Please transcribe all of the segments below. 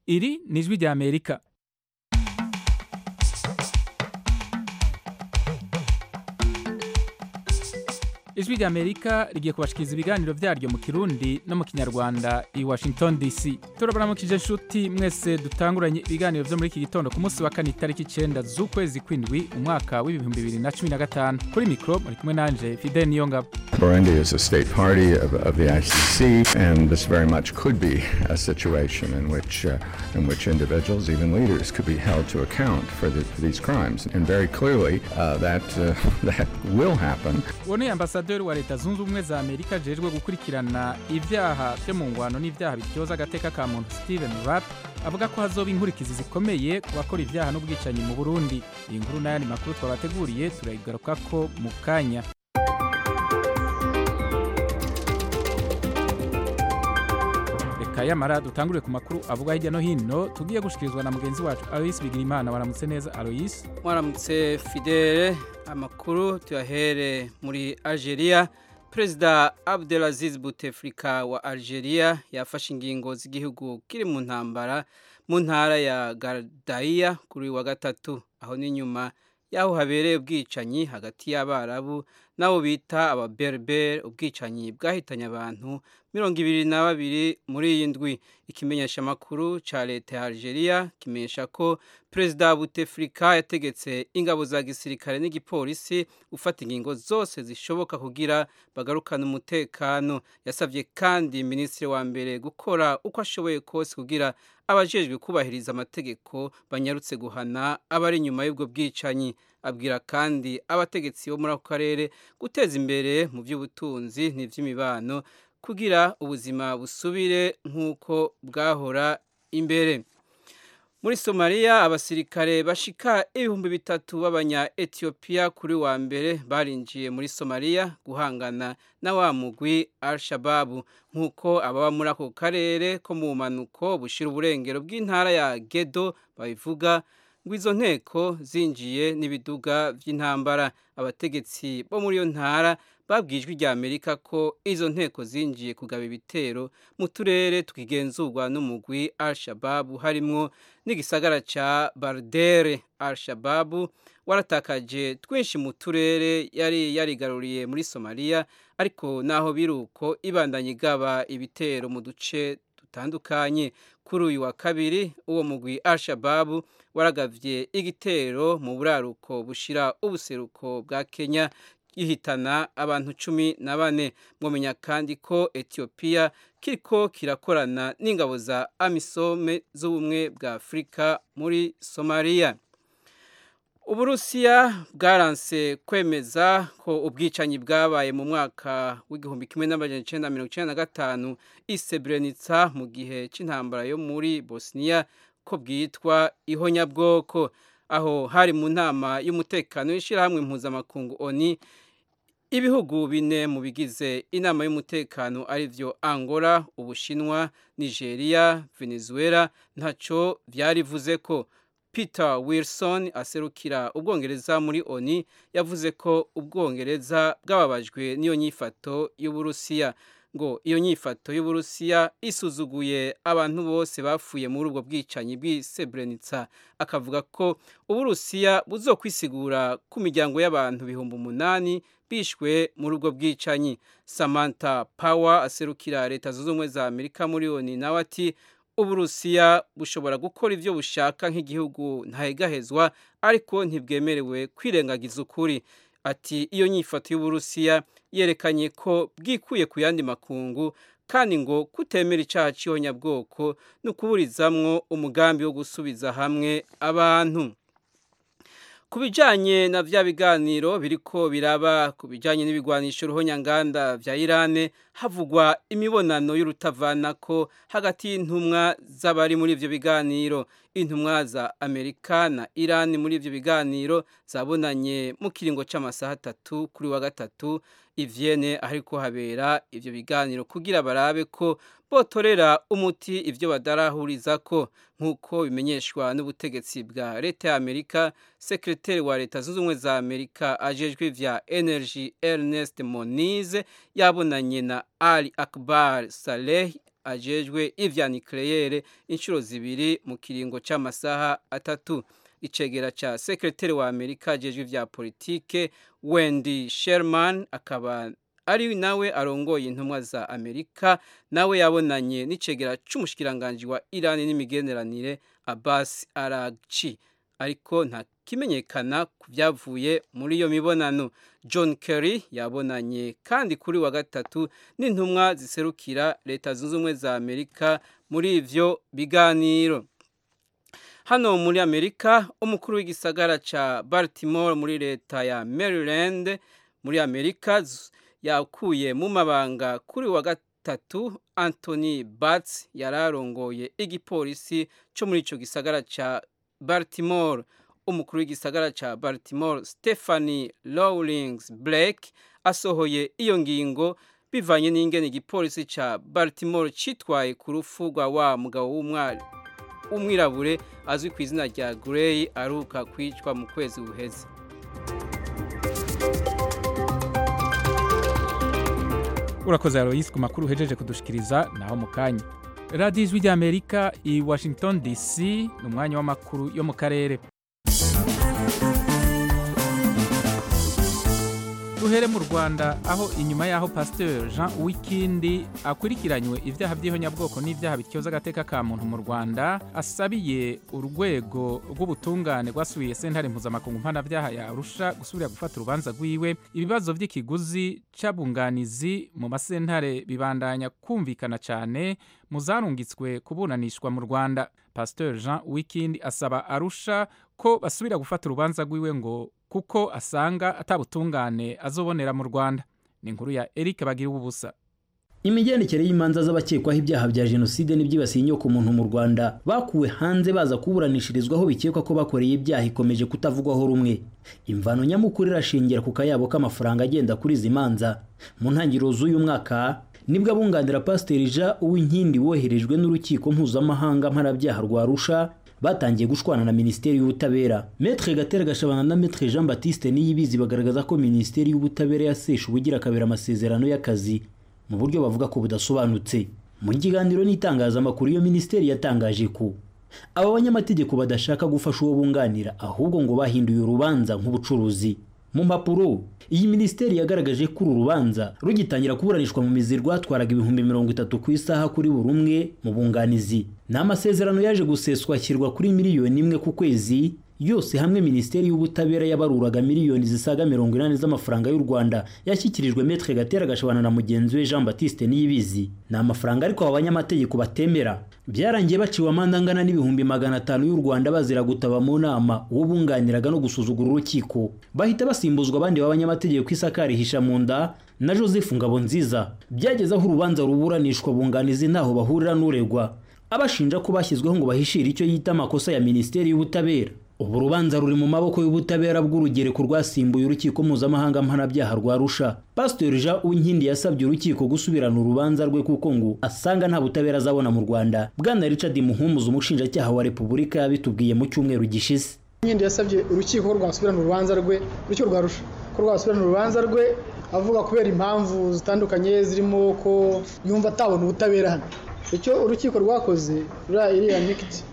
iri ni ijwi rya amerika ijwi rya amerika rigiye kubashikiriza ibiganiro vyaryo mu kirundi no mu kinyarwanda i washington dc turabaramukije nshuti mwese dutanguranye ibiganiro vyo muri iki gitondo ku munsi wa kane itariki icenda z'ukwezi kw'indwi umwaka w'ibihumbi bibiri na cumi na gatanu kuri mikro muri kumwe nanje fidel niyongabo Burundi is a state party of, of the ICC, and this very much could be a situation in which, uh, in which individuals, even leaders, could be held to account for, the, for these crimes. And very clearly, uh, that, uh, that will happen. uwo ni ambasaderi wa leta zunze ubumwe za amerika ajejwe gukurikirana ivyaha vyo mu ngwano n'ivyaha bityoza agateka ka muntu steven rapp avuga ko hazoba inkurikizi zikomeye ku bakora ivyaha n'ubwicanyi mu burundi iyi nkuru n'ayandi makuru twabateguriye turayigarukako mu kanya reka yamara dutangurire ku makuru avuga hirya no hino tugiye gushikirizwa na mugenzi wacu aloyisi bigirimana waramutse neza aloyisi mwaramutse fidele amakuru tuyahere muri algeria perezida abdelaziz bouteflika wa algeria yafashe ingingo z'igihugu kiri mu ntambara mu ntara ya gardaiya kuri uyu wa gatatu aho n'inyuma y'aho habereye ubwicanyi hagati y'abarabu n'abo bita ababerbere ubwicanyi bwahitanye abantu mirongo ibiri na babiri muri iyi ndwi ikimenyeshamakuru cya leta ya algeria kimenyesha ko perezida buteflika yategetse ingabo za gisirikare n'igipolisi gufata ingingo zose zishoboka kugira bagarukane umutekano yasabye kandi minisitiri wa mbere gukora uko ashoboye kose kugira abajejwe kubahiriza amategeko banyarutse guhana abari inyuma y'ubwo bwicanyi abwira kandi abategetsi bo muri ako karere guteza imbere mu by'ubutunzi n'iby'imibano kugira ubuzima busubire nk'uko bwahora imbere muri somaliya abasirikare bashika ibihumbi bitatu b'abanya etiyopiya kuri wa mbere barinjiye muri somaliya guhangana na wa mugwi al-shababu nk'uko ababa muri ako karere ko mu bumanuko bushira uburengero bw'intara ya gedo babivuga ngo izo nteko zinjiye n'ibiduga by'intambara abategetsi bo muri iyo ntara babwijwe rya amerika ko izo nteko zinjiye kugaba ibitero mu turere twigenzurwa n'umugwi al-shababu harimwo n'igisagara ca bardere al-shababu waratakaje twinshi mu turere yari yarigaruriye muri somaliya ariko naho biruko ibandanye igaba ibitero mu duce dutandukanye kuri uyu wa kabiri uwo mugwi al-shababu waragavye igitero mu buraruko bushira ubuseruko bwa kenya gihitana abantu cumi na bane mwamenya kandi ko etiyopiya kiriko kirakorana n'ingabo za amisome z'ubumwe bwa afurika muri somaliya uburusiya bwaranse kwemeza ko ubwicanyi bwabaye mu mwaka w'igihumbi kimwe n'amajana icenda mirongo icenda na gatanu i Srebrenica mu gihe c'intambara yo muri bosniya ko bwitwa ihonyabwoko aho hari mu nama y'umutekano w'ishyirahamwe mpuzamakungu oni ibihugu bine mu bigize inama y'umutekano arivyo angola ubushinwa nigeria venezuela ntaco vyarivuze ko peter wilson aserukira ubwongereza muri oni yavuze ko ubwongereza bwababajwe n'iyo nyifato y'uburusiya ngo iyo nyifato y'uburusiya isuzuguye abantu bose bapfuye muri ubwo bwicanyi bw'i Srebrenica akavuga ko uburusiya buzokwisigura ku miryango y'abantu bihumbi umunani bishwe muri ubwo bwicanyi samantha power aserukira leta zunze ubumwe za amerika muri oni nawe ati uburusiya bushobora gukora ibyo bushaka nk'igihugu ntahegahezwa ariko ntibwemerewe kwirengagiza ukuri ati iyo nyifato y'uburusiya yerekanye ko bwikuye ku yandi makungu kandi ngo kutemera icyaha cy'ihonyabwoko ni ukuburizamwo umugambi wo gusubiza hamwe abantu ku bijyanye na bya biganiro biriko biraba ku bijyanye n'ibigwanisho ruhonyanganda bya irane havugwa imibonano y'urutavanako hagati y'intumwa z'abari muri ibyo biganiro intumwa za amerika na irani muri ibyo biganiro zabonanye mu kiringo cy'amasaha atatu kuri wa gatatu ivyene ariko habera ivyo biganiro kugira barabe ko botorera umuti ivyo badarahurizako nk'uko bimenyeshwa n'ubutegetsi bwa leta ya amerika sekreteri wa leta zunze ubumwe za amerika ajejwe vya energy ernest monize yabonanye na ali akbar saleh ajejwe ivya nucleaire inshuro zibiri mu kiringo c'amasaha atatu icegera ca sekreteri wa Amerika ajejwe ivya politike Wendy Sherman akaba ari nawe arongoye intumwa za Amerika nawe yabonanye n'icegera c'umushikiranganje wa Iran n'imigenderanire Abbas Araghchi ariko nta kimenyekana ku byavuye muri iyo mibonano John Kerry yabonanye kandi kuri wa gatatu n'intumwa ziserukira leta zunze ubumwe za Amerika muri ivyo biganiro hano muri Amerika umukuru w'igisagara ca Baltimore muri leta ya Maryland muri Amerika yakuye mu mabanga kuri wa gatatu Anthony Batts yararongoye igipolisi cyo muri ico gisagara ca Baltimore umukuru w'igisagara ca Baltimore Stephanie Rawlings Blake asohoye iyo ngingo bivanye n'ingene igipolisi ca Baltimore citwaye ku rufu rwa wa mugabo w'umwari umwirabure azwi ku izina rya Gray aruka kwicwa mu kwezi guheze urakoze Alois ku makuru uhejeje kudushikiriza naho mu kanya radiyo ijwi ry'amerika i washington dc ni umwanya w'amakuru yo mu karere duhere mu rwanda aho inyuma y'aho pasiteri jean wikindi akurikiranywe ibyaha by'ihonyabwoko n'ibyaha bityoza agateka ka muntu mu rwanda asabiye urwego rw'ubutungane rwasubiye sentare mpuzamakungu mpanabyaha yarusha gusubira gufata urubanza rwiwe ibibazo by'ikiguzi c'abunganizi mu masentare bibandanya kumvikana cyane mu zarungitswe kuburanishwa mu rwanda pasiteri jean wikindi asaba arusha ko basubira gufata urubanza rwiwe ngo kuko asanga atabutungane azobonera mu Rwanda ni inkuru ya Eric bagira ubusa imigendekere y'imanza z'abakekwaho ibyaha bya jenoside n'ibyibasiye inyoko muntu mu Rwanda bakuwe hanze baza kuburanishirizwaho bikekwa ko bakoreye ibyaha ikomeje kutavugwaho rumwe imvano nyamukuru irashingira ku kayabo k'amafaranga agenda kuri izi manza mu ntangiriro z'uyu mwaka nibwo abunganira pasiteri jean uwinkindi woherejwe n'urukiko mpuzamahanga mpanabyaha rwa arusha batangiye gushwana na minisiteri y'ubutabera metre gatera gashabana na metre jean baptiste niyibizi bagaragaza ko minisiteri y'ubutabera yasesha ubugira akabera amasezerano y'akazi mu buryo bavuga ko budasobanutse mu kiganiro n'itangazamakuru iyo minisiteri yatangaje ko aba banyamategeko badashaka gufasha uwo bunganira ahubwo ngo bahinduye urubanza nk'ubucuruzi mu mpapuro iyi minisiteri yagaragaje ko uru rubanza rugitangira kuburanishwa mu mizi rwatwaraga ibihumbi mirongo itatu ku isaha kuri buri umwe mu bunganizi ni amasezerano yaje guseswa ashyirwa kuri miliyoni imwe ku kwezi yose hamwe minisiteri y'ubutabera yabaruraga miliyoni zisaga mirongo inani z'amafaranga y'u rwanda yashyikirijwe metre gatera gashabana na mugenzi we jean baptiste niyibizi ni amafaranga ariko aba banyamategeko batemera byarangiye baciwe amande angana n'ibihumbi magana atanu y'u rwanda bazira gutaba mu nama uwo bunganiraga no gusuzugura urukiko bahita basimbuzwa abandi b'abanyamategeko isakari hisha mu nda na joseph ngabonziza byageze aho urubanza ruburanishwa bunganizi ntaho bahurira n'uregwa abashinja ko bashyizweho ngo bahishire icyo yita amakosa ya minisiteri y'ubutabera ubu rubanza ruri mu maboko y'ubutabera bw'urugereko rwasimbuye urukiko mpuzamahanga mpanabyaha rwa rusha pasiteri jean uwinkindi yasabye urukiko gusubirana urubanza rwe kuko ngo asanga nta butabera azabona mu rwanda bwana richard muhumuza umushinjacyaha wa repubulika yabitubwiye mu cyumweru gishize uwinkindi yasabye urukiko ko rwasubirana urubanza rwe urukiko rwa rusha ko rwasubirana urubanza rwe avuga kubera impamvu zitandukanye zirimo ko yumva atabona ubutabera hano icyo urukiko rwakoze ruriya iriya nikiti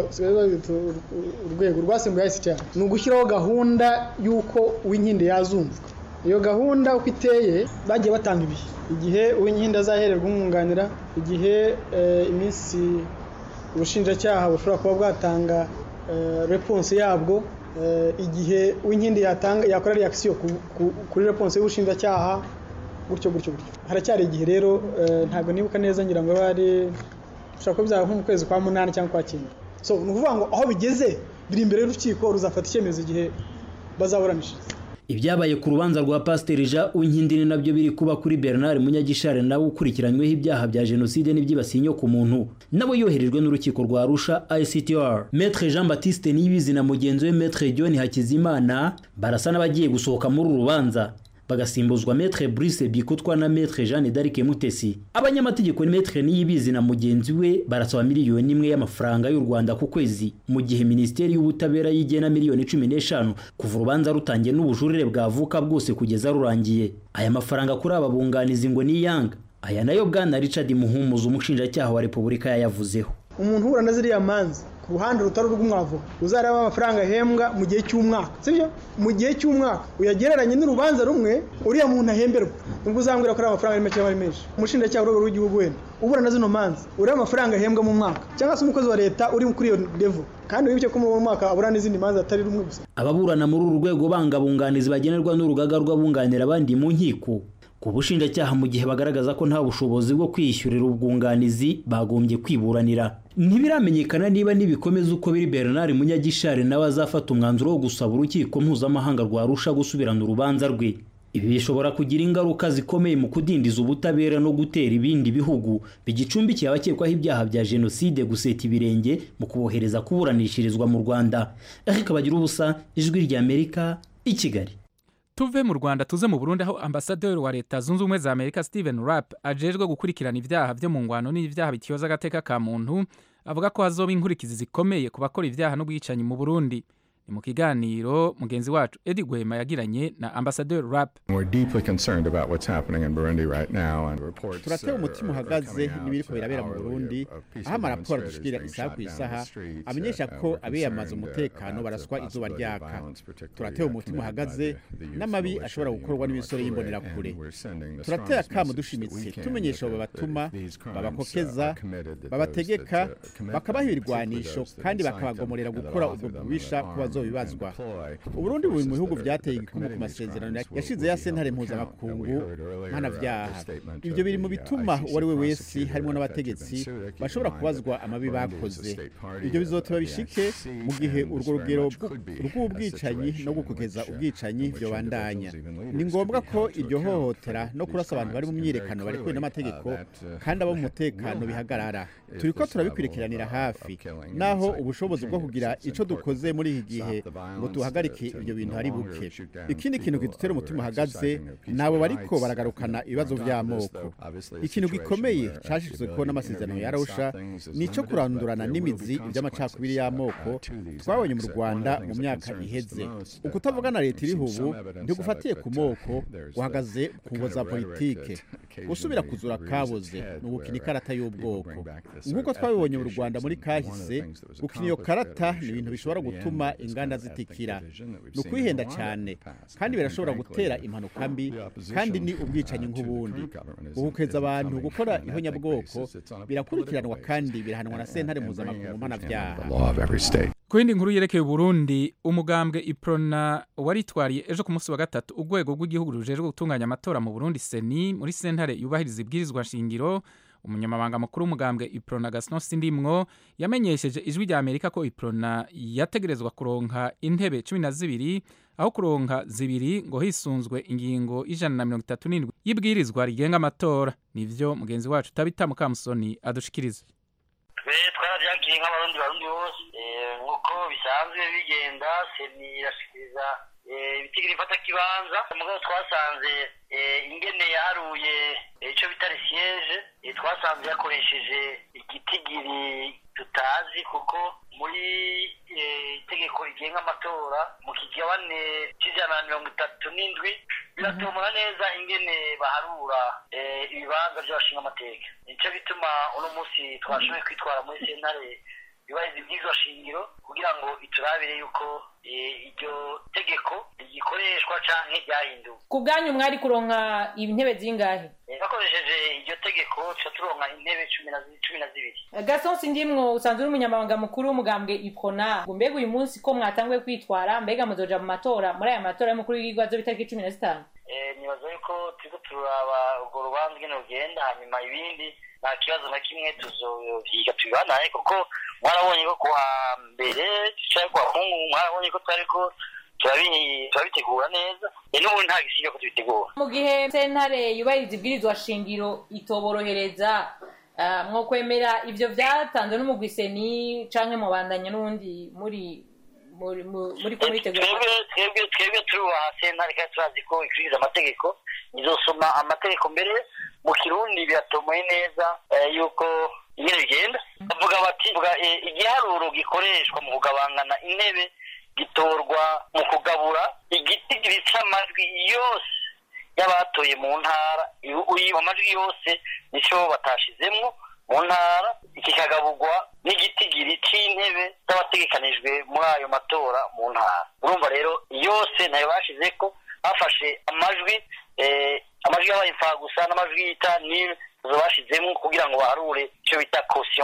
urwego rwasimbuye ICTR ni ugushyiraho gahunda y'uko uwinkindi yazumvwa iyo gahunda uko iteye bagiye batanga ibihe igihe uwinkindi azahererwa umwunganira igihe iminsi ubushinjacyaha bushobora kuba bwatanga reponse yabwo igihe uwinkindi yakora reakisiyo kuri reponse y'ubushinjacyaha gutyo gutyo gutyo haracyari igihe rero ntabwo nibuka neza ngira ngo bari ushobora kuba byaba nko mu kwezi kwa munani cyangwa kwa cyenda so ni ukuvuga ngo aho bigeze biri imbere y'urukiko ruzafata icyemezo igihe bazaburanishiriza ibyabaye ku rubanza rwa pasiteri jean uwinkindi ni nabyo biri kuba kuri bernard munyagishare nawe ukurikiranyweho ibyaha bya jenoside n'ibyibasiye inyoko muntu nawe yoherejwe n'urukiko rwa arusha ictr metre jean baptiste niyibizi na mugenzi we metre john hakizimana barasa n'abagiye gusohoka muri uru rubanza bagasimbuzwa metre Brice Bikotwa na metre Jeanne d'Arc Mutesi abanyamategeko ni metre Niyibizi na mugenzi we barasaba miliyoni imwe y'amafaranga y'u Rwanda ku kwezi mu gihe minisiteri y'ubutabera yigena miliyoni cumi n'eshanu kuva urubanza rutangiye n'ubujurire bwavuka bwose kugeza rurangiye aya mafaranga kuri aba bunganizi ngo ni yanga aya nayo bwana richard muhumuza umushinjacyaha wa repubulika yayavuzeho umuntu uhura na ziriya manza ku ruhande rutari urw'umwavoka uzareba amafaranga ahembwa mu gihe cy'umwaka sibyo mu gihe cy'umwaka uyagereranye n'urubanza rumwe uriya muntu ahemberwa nubwo uzambwira ko ari amafaranga ari make cyangwa ari menshi umushinjacyaha urwego rw'igihugu wenda ubura na zino manza ureba amafaranga ahembwa mu mwaka cyangwa se umukozi wa leta uri kuri iyo level kandi wibuke ko mu mwaka abura n'izindi manza atari rumwe gusa ababurana muri uru rwego banga abunganizi bagenerwa n'urugaga rw'abunganira abandi mu nkiko ku bushinjacyaha mu gihe bagaragaza ko nta bushobozi bwo kwiyishyurira ubwunganizi bagombye kwiburanira ntibiramenyekana niba nibikomeza uko biri bernard munyagishari nawe azafata umwanzuro wo gusaba urukiko mpuzamahanga rwarusha gusubirana urubanza rwe ibi bishobora kugira ingaruka zikomeye mu kudindiza ubutabera no gutera ibindi bihugu bigicumbikiye abakekwaho ibyaha bya jenoside guseta ibirenge mu kubohereza kuburanishirizwa mu rwanda ariko bagira ubusa ijwi ry'amerika i kigali tuve mu rwanda tuze mu burundi aho ambasaderi wa leta zunze ubumwe za amerika steven rapp ajejwe gukurikirana ibyaha byo mu ngwano n'ibyaha bityoza agateka ka muntu avuga ko hazoba inkurikizi zikomeye ku bakora ibyaha n'ubwicanyi mu burundi ni mu kiganiro mugenzi wacu edi gwema yagiranye na ambasaderi rapp turatewe umutima uhagaze n'ibiriko birabera mu burundi aho amaraporo dushikira isaha ku isaha amenyesha ko abiyamaza umutekano baraswa izuba ryaka turatewe umutima uhagaze n'amabi ashobora gukorwa n'imisore y'imbonerakure turateye akamu dushimitse tumenyesha abo babatuma babakokeza babategeka bakabaha ibirwanisho kandi bakabagomorera gukora ubwo bubisha ku bazobibazwa uburundi buri mu bihugu byateye igikumu ku masezerano yashize ya sentare mpuzamakungu mpanavyaha ibyo biri mu bituma uwo ari we wese harimo n'abategetsi bashobora kubazwa amabi bakoze ibyo bizoteba bishike mu gihe urwo rugero rw'ubwicanyi no gukokeza ubwicanyi byobandanya ni ngombwa ko iryo hohotera no kurasa abantu bari mu myiyerekano barekuwe n'amategeko kandi abo mu mutekano bihagarara turiko turabikurikiranira hafi naho ubushobozi bwo kugira ico dukoze muri iki gihe ngo tuhagarike ibyo bintu ari buke ikindi kintu kidutera umutima uhagaze nabo bariko baragarukana ibibazo by'amoko ikintu gikomeye cashizweko n'amasezerano ya arusha ni ico kurandurana n'imizi iby'amacakubiri y'amoko twabonye mu rwanda mu myaka iheze ukutavuga na leta iriho ubu ntigufatiye ku moko uhagaze ku ngo za politike gusubira kuzura kaboze ni ugukina ikarata y'ubwoko nk'uko twabibonye mu rwanda muri kahise gukina iyo karata ni ibintu bishobora gutuma inganda zitikira ni ukwihenda cyane kandi birashobora gutera impanuka mbi kandi ni ubwicanyi nk'ubundi guhukeza abantu gukora ihonyabwoko birakurikiranwa kandi birahanwa na sentare mpuzamakungu mpanabyaha ku yindi nkuru yerekeye uburundi umugambwe iprona waritwariye ejo ku munsi wa gatatu urwego rw'igihugu rujejwe gutunganya amatora mu burundi seni muri sentare yubahiriza ibwirizwa nshingiro umunyamabanga mukuru w'umugambwe iprona gaston sindimwo yamenyesheje ijwi rya amerika ko iprona yategerezwa kuronka intebe cumi na zibiri aho kuronka zibiri ngo hisunzwe ingingo ijana na mirongo itatu n'indwi y'ibwirizwa rigenga amatora nivyo mugenzi wacu tabita mukamusoni adushikiriza twe twarabyakiriye nk'abarundi barundi bose nk'uko bisanzwe bigenda seni irashikiriza ibitigiri ifata kibanza mugabo twasanze ingene yaharuye icyo bita resiyeje twasanze yakoresheje igitigiri tutazi kuko muri itegeko rigenga amatora mu kigabane cy'ijana na mirongo itatu n'indwi biratomora neza ingene baharura ibibanza by'abashinga amateka nicyo bituma uno munsi twashoboye kwitwara muri sentare yubahiriza ibyigwa shingiro kugira ngo iturabire yuko iryo tegeko rigikoreshwa canke ryahinduwe ku bwanyu mwari kuronka intebe zingahe bakoresheje iryo tegeko tuca turonka intebe cumi na zibiri gasonsi ndimwo usanzwe uri umunyamabanga mukuru w'umugambwe ipona ngo mbega uyu munsi ko mwatanguye kwitwara mbega muzoja mu matora muri aya matora y'umukuru w'igihugu azo itariki cumi na zitanu nibaza yuko turiko turaba urwo rubanza ingene rugenda hanyuma ibindi nta kibazo na kimwe tuzovyiga tubibanaye kuko mwarabonye ko kuwa mbere canke kuwa kungu mwarabonye ko twariko turabitegura neza n'ubundi nta gisiga ko tubitegura mu gihe sentare yubahiriza ibwirizwa shingiro itoborohereza mwo kwemera ivyo vyatanzwe n'umugwiseni canke mubandanya n'ubundi muri muri muri ko muritegura twebwe twebwe turubaha sentare kandi turazi ko ikurikiza amategeko izosoma amategeko mbere mu kirundi biratomoye neza yuko ingene bigenda bavuga bati igiharuro gikoreshwa mu kugabangana intebe gitorwa mu kugabura igitigiri c'amajwi yose y'abatoye mu ntara amajwi yose nicyo batashizemwo mu ntara kikagaburwa n'igitigiri cy'intebe z'abategekanijwe muri ayo matora mu ntara urumva rero yose nayo bashize ko bafashe amajwi amajwi yabaye imfagusa n'amajwi yita nil zo bashizemo kugira ngo baharure icyo bita caution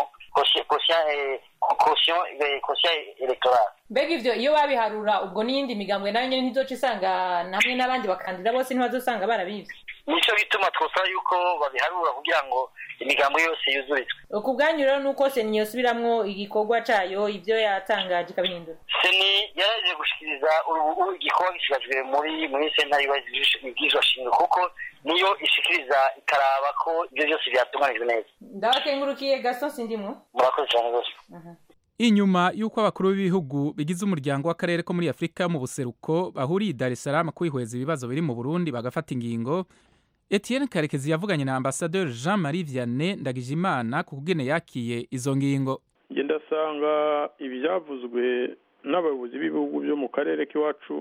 caution electorale mbega ivyo iyo babiharura ubwo n'iyindi migambwe nayo nyene ntizoca isanga hamwe n'abandi bakandida bose ntibazosanga barabivye nico bituma twosaba yuko babiharura kugira ngo imigambo yose yuzurizwe ku bwanyu rero nuko seni yosubiramwo igikorwa cayo ivyo yatangaje ikabihindura seni yaraje gushikiriza ubu igikorwa gishikajwe muri muri sentare ibwirizwa shingiro kuko niyo ishikiriza ikaraba ko ivyo vyose vyatunganijwe neza ndabakengurukiye gaston sindimwo murakoze cane rwose inyuma y'uko abakuru b'ibihugu bigize umuryango w'akarere ko muri afurika mu buseruko bahuriye i dar es salaam kwihweza ibibazo biri mu burundi bagafata ingingo etienne karekezi yavuganye na ambasaderi jean marie vianney ndagijimana ku kugene yakiye izo ngingo njye ndasanga ibyavuzwe n'abayobozi b'ibihugu byo mu karere k'iwacu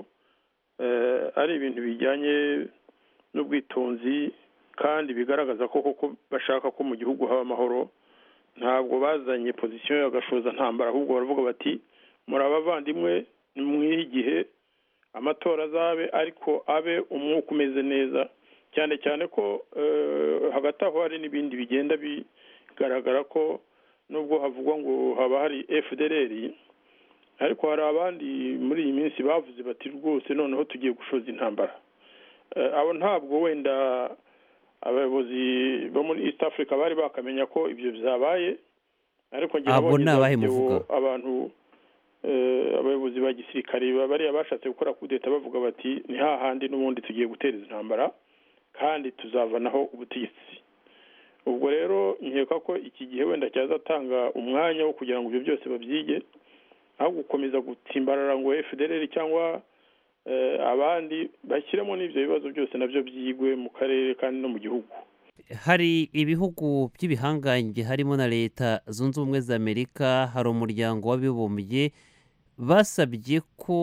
ari ibintu bijyanye n'ubwitonzi kandi bigaragaza ko koko bashaka ko mu gihugu haba amahoro ntabwo bazanye pozisiyo y'agashoza ntambara ahubwo baravuga bati muri abavandimwe mwihe igihe amatora azabe ariko abe umwuka umeze neza cyane cyane ko hagati aho hari n'ibindi bigenda bigaragara ko nubwo havugwa ngo haba hari fdr ariko hari abandi muri iyi minsi bavuze bati rwose noneho tugiye gushoza intambara abo ntabwo wenda abayobozi bo muri east africa bari bakamenya ko ibyo byabaye ariko abo ni abahe muvuga abantu abayobozi ba gisirikare bariya bashatse gukora kudeta bavuga bati ni hahandi n'ubundi tugiye gutereza intambara kandi tuzavanaho ubutegetsi ubwo rero nkeka ko iki gihe wenda cyazatanga umwanya wo kugira ngo ibyo byose babyige aho gukomeza gutsimbarara ngo fdr cyangwa abandi bashyiremo n'ibyo bibazo byose nabyo byigwe mu karere kandi no mu gihugu hari ibihugu by'ibihangange harimo na leta zunze ubumwe za amerika hari umuryango w'abibumbye basabye ko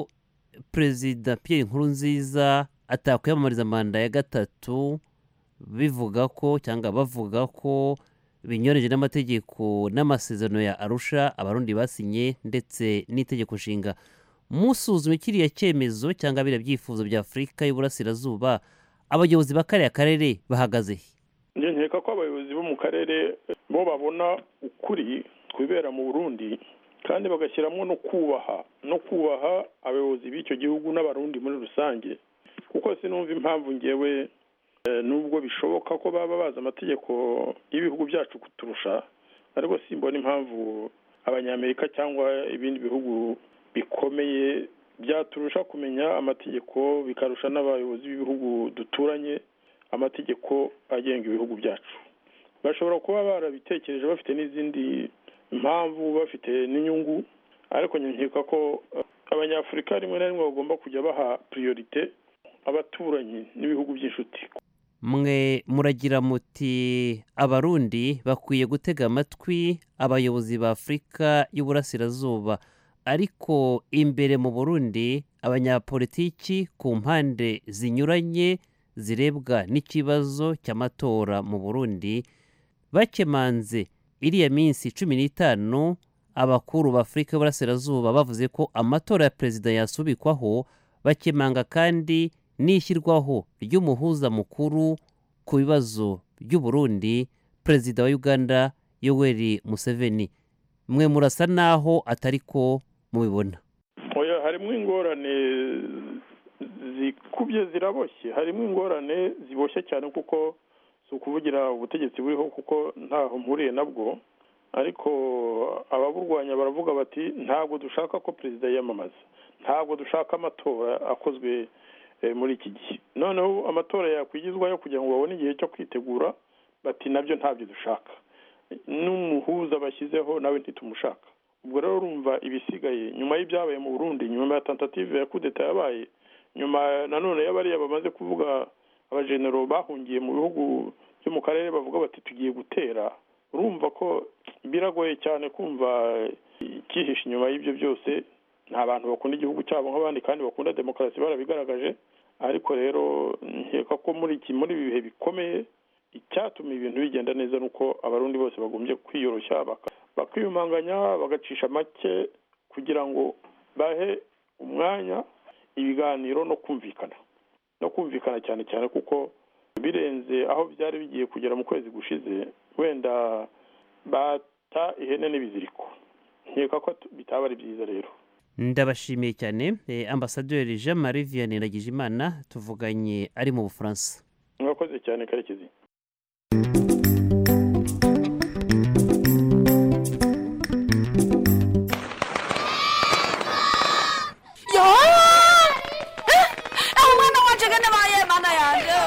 perezida Pierre Nkurunziza atakwiyamamariza manda ya gatatu bivuga ko cyangwa bavuga ko binyuranyije n'amategeko n'amasezerano ya arusha abarundi basinye ndetse n'itegeko nshinga musuzume kiriya cyemezo cyangwa biriya byifuzo bya afurika y'uburasirazuba abayobozi ba kariya karere bahagaze njye nkeka ko abayobozi bo mu karere bo babona ukuri kwibera mu burundi kandi bagashyiramo no kubaha no kubaha abayobozi b'icyo gihugu n'abarundi muri rusange kuko sinumva impamvu ngewe nubwo bishoboka ko baba bazi amategeko y'ibihugu byacu kuturusha ariko simbona impamvu abanyamerika cyangwa ibindi bihugu bikomeye byaturusha kumenya amategeko bikarusha n'abayobozi b'ibihugu duturanye amategeko agenga ibihugu byacu bashobora kuba barabitekereje bafite n'izindi mpamvu bafite n'inyungu ariko nkeka ko abanyafurika rimwe na rimwe bagomba kujya baha priorite abaturanyi n'ibihugu by'inshuti mwe muragira muti abarundi bakwiye gutega amatwi abayobozi ba afurika y'uburasirazuba ariko imbere mu burundi abanyapolitiki ku mpande zinyuranye zirebwa n'ikibazo cy'amatora mu burundi bakemanze iriya minsi cumi n'itanu abakuru ba afurika y'uburasirazuba bavuze ko amatora ya perezida yasubikwaho bakemanga kandi n'ishyirwaho ry'umuhuza mukuru ku bibazo by'uburundi perezida wa uganda yoweri museveni mwe murasa naho atari ko mubibona oya harimo ingorane zikubye ziraboshye harimo ingorane ziboshye cyane kuko si ukuvugira ubutegetsi buriho kuko ntaho mpuriye nabwo ariko ababurwanya baravuga bati ntabwo dushaka ko perezida yiyamamaza ntabwo dushaka amatora akozwe muri iki gihe noneho amatora yakwigizwayo kugira ngo babone igihe cyo kwitegura bati nabyo ntabyo dushaka n'umuhuza bashyizeho nawe ntitumushaka ubwo rero urumva ibisigaye nyuma y'ibyabaye mu burundi nyuma ya tentative ya kudeta yabaye nyuma nanone y'abariya bamaze kuvuga abajenero bahungiye mu bihugu byo mu karere bavuga bati tugiye gutera urumva ko biragoye cyane kumva icyihishe inyuma y'ibyo byose nta bantu bakunda igihugu cyabo nk'abandi kandi bakunda demokarasi barabigaragaje ariko rero nkeka ko muri iki muri ibi bihe bikomeye icyatuma ibintu bigenda neza ni uko abarundi bose bagombye kwiyoroshya bakiyumanganya bagacisha make kugira ngo bahe umwanya ibiganiro no kumvikana no kumvikana cyane cyane kuko birenze aho byari bigiye kugera mu kwezi gushize wenda bata ihene n'ibiziriko nkeka ko bitaba ari byiza rero ndabashimiye cyane ambasaderi jean marie vianney Ndagijimana tuvuganye ari mu bufaransa mwakoze cyane karekezi umwana wanje gane baye mana yanje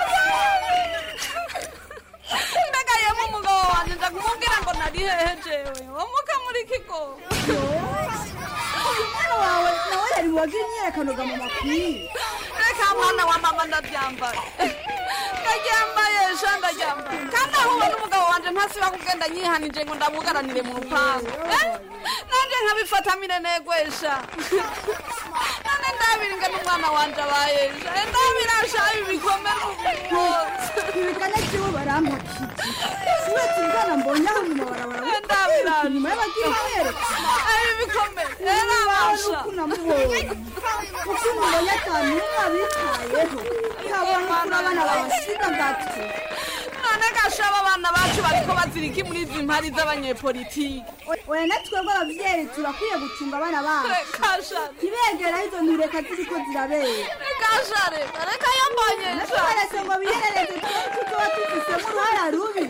mbega yemu umugabo wanje nza kumubwira ngo nari hehe jewe womuka muri kigo uyu mwana wawe nawe yari wagira imyiyerekano ga mama kwiye reka mwana wa mama ndaryambaye ndaryambaye sha ndaryambaye kandi ahuwe n'umugabo wanje ntasiba kugenda nyihanije ngo ndabugaranire mu rupangu Eh? nanje nkabifatamire negwesha none ndabiringa n'umwana wanje abayesha ndabirasha ibi bikome n'ubwose ibigana kibo barampakije siwetse umwana mbonye aho mu mabarabara ndabirasha nyuma y'abagiye baherekana ibi bikome erabasha uko namubonye uko mubonye atanu umwe abitayeho kabona ukuntu abana babasiga gatwe none gashaba abana bacu bariko bazirika muri izi mpari z'abanyepolitiki oya na twebwe abavyeyi turakwiye gucunga abana bacu kasha ntibegera izo ntureka ziriko zirabera kasha reka reka yambonye natubaretse ngo biherereze tuba tuba tufisemo uruhara rubi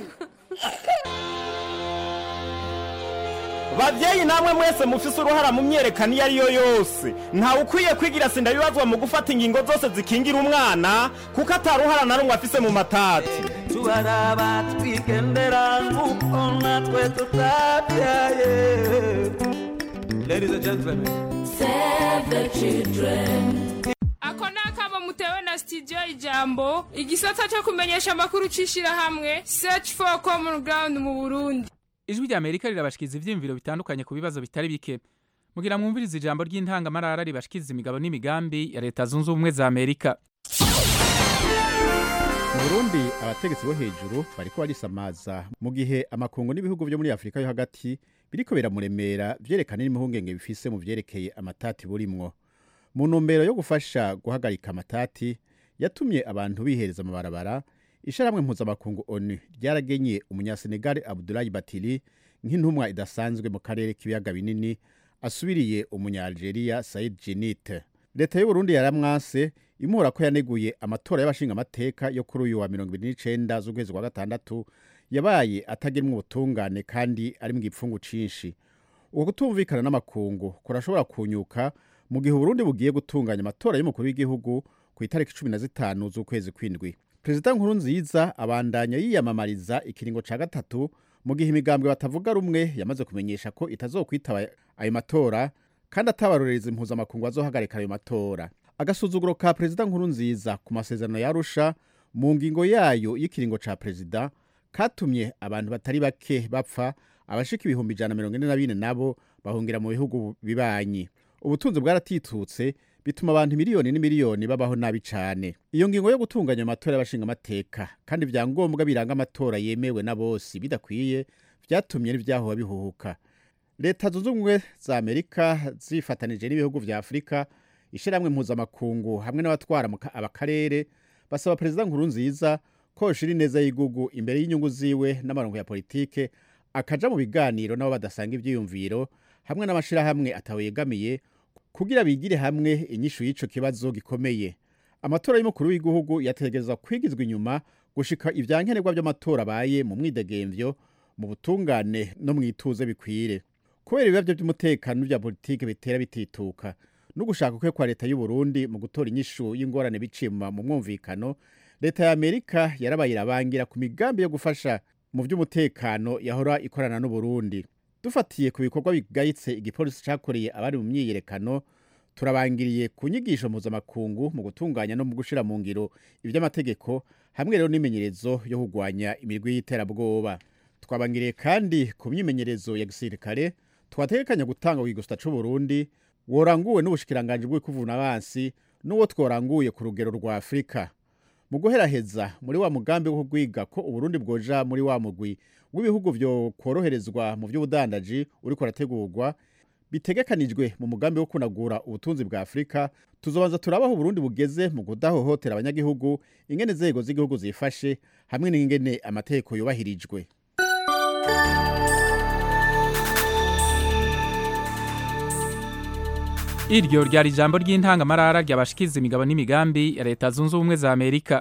babyeyi namwe mwese mufise uruhara mu myerekano iyo ari yo yose ntawe ukwiye kwigira sinda bibazwa mu gufata ingingo zose zikingira umwana kuko ataruhara na rumwe afise mu matati tubaraba twigendera nk'uko natwe tutabyaye ladies and gentlemen Save the children. ako ni akamo mutewe na studio ijambo igisata cyo kumenyesha amakuru cy'ishyirahamwe search for common ground mu burundi ijwi rya amerika rirabashikiriza ibyiyumviro bitandukanye ku bibazo bitari bike mugira mwumvirize ijambo ry'intangamarara ribashikiriza imigabo n'imigambi ya leta zunze ubumwe za amerika mu burundi abategetsi bo hejuru bariko barisamaza mu gihe amakungu n'ibihugu byo muri afurika yo hagati biriko biramuremera vyerekana n'imihungenge bifise mu vyerekeye amatati burimwo mu ntumbero yo gufasha guhagarika amatati yatumye abantu bihereza amabarabara isharamwe mpuzamakungu onu ryaragenye umunyasenegali abdulayi batili nk'intumwa idasanzwe mu karere k'ibiyaga binini asubiriye umunyalgeria said jenite leta y'uburundi yaramwase imuhora ko yaneguye amatora y'abashingamateka yo kuri uyu wa mirongo ibiri n'icenda z'ukwezi kwa gatandatu yabaye atagenwa ubutungane kandi ari mu gipfungu cinshi uko kutumvikana n'amakungu kurashobora kunyuka mu gihe uburundi bugiye gutunganya amatora y'umukuru w'igihugu ku itariki cumi na zitanu z'ukwezi kw'indwi perezida nkuru nziza abandanya yiyamamariza ikiringo ca gatatu mu gihe imigambwe batavuga rumwe yamaze kumenyesha ko itazokwitaba ayo matora kandi atabarorereza impuzamakungu azohagarika ayo matora agasuzuguro ka perezida nkuru nziza ku masezerano yarusha mu ngingo yayo y'ikiringo ca perezida katumye abantu batari bake bapfa abashika ibihumbi ijana na mirongo ine na bine nabo bahungira mu bihugu bibanyi ubutunzi bwaratitutse bituma abantu miliyoni n'imiliyoni babaho nabi cane iyo ngingo yo gutunganya amatora y'abashingamateka kandi ibyangombwa biranga amatora yemewe na bose bidakwiye vyatumye n'ivyahoba bihuhuka leta zunze ubumwe za amerika zifatanije n'ibihugu vya afurika ishiramwe mpuzamakungu hamwe n'abatwara mu ka- abakarere basaba perezida nkuru nziza ko yoshira ineza y'igugu imbere y'inyungu ziwe n'amarongo ya politike akaja mu biganiro n'abo badasanga ivyiyumviro hamwe n'amashirahamwe atawe yegamiye kugira bigire hamwe inyishu y'ico kibazo gikomeye amatora y'umukuru w'igihugu yategerezwa kwigizwa inyuma gushika ivyankenerwa vy'amatora abaye mu mwidegemvyo mu butungane no mw'ituze bikwire kubera ibibazo by'umutekano n'ibya politike bitera bitituka no gushaka kwe kwa leta y'u Burundi mu gutora inyishu y'ingorane biciye mu mu mwumvikano leta ya Amerika yarabaye irabangira ku migambi yo gufasha mu by'umutekano yahora ikorana n'u Burundi dufatiye ku bikorwa bigayitse igipolisi cakoreye abari mu myiyerekano turabangiriye ku nyigisho mpuzamakungu mu gutunganya no mu gushira mu ngiro iby'amategeko hamwe rero n'imenyerezo yo kurwanya imirwi y'iterabwoba twabangiriye kandi ku myimenyerezo ya gisirikare twategekanya gutanga ku gigusta c'u Burundi woranguwe n'ubushikiranganji bw'ikuvuna abansi n'uwo tworanguye ku rugero rwa afurika mu guheraheza muri wa mugambi wo kugwiga ko uburundi bwoja muri wa mugwi w'ibihugu vyo kworoherezwa mu vy'ubudandaji uriko urategurwa bitegekanijwe mu mugambi wo kunagura ubutunzi bwa afurika tuzobanza turabaho uburundi bugeze mu kudahohotera abanyagihugu ingene inzego z'igihugu zifashe hamwe n'ingene amategeko yubahirijwe iryo ryari ijambo ry'intangamarara ryabashikiza imigabo n'imigambi ya leta zunze ubumwe za amerika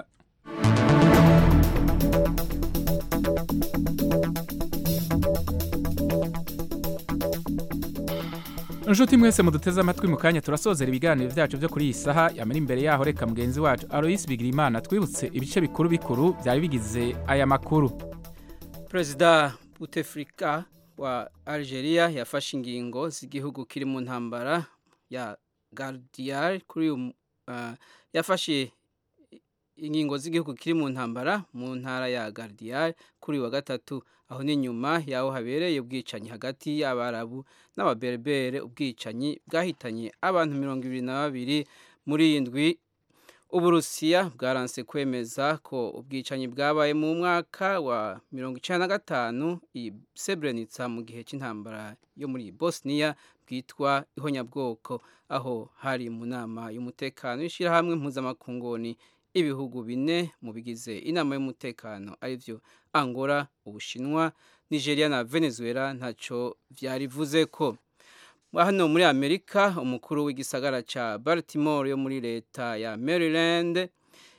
inshuti mwese muduteze amatwi mu kanya turasozera ibiganiro byacu byo kuri iyi saha yamara imbere yaho reka mugenzi wacu aloyisi bigirimana twibutse ibice bikuru bikuru byari bigize aya makuru perezida butefrika wa algeria yafashe ingingo z'igihugu kiri mu ntambara ya gardiyari kuri uyu yafashe ingingo z'igihugu kiri mu ntambara mu ntara ya gardiyari kuri wa gatatu aho ni nyuma yaho habereye ubwicanyi hagati y'abarabu n'ababerbere ubwicanyi bwahitanye abantu mirongo ibiri na babiri muri iyi ndwi uburusiya bwaranse kwemeza ko ubwicanyi bwabaye mu mwaka wa mirongo icyenda na gatanu i Srebrenica mu gihe cy'intambara yo muri bosniya bwitwa ihonyabwoko aho hari mu nama y'umutekano w'ishyirahamwe mpuzamakungoni ibihugu bine mu bigize inama y'umutekano arivyo angola ubushinwa nigeria na venezuela ntacyo byarivuze ko hano muri amerika umukuru w'igisagara cya baltimore yo muri leta ya maryland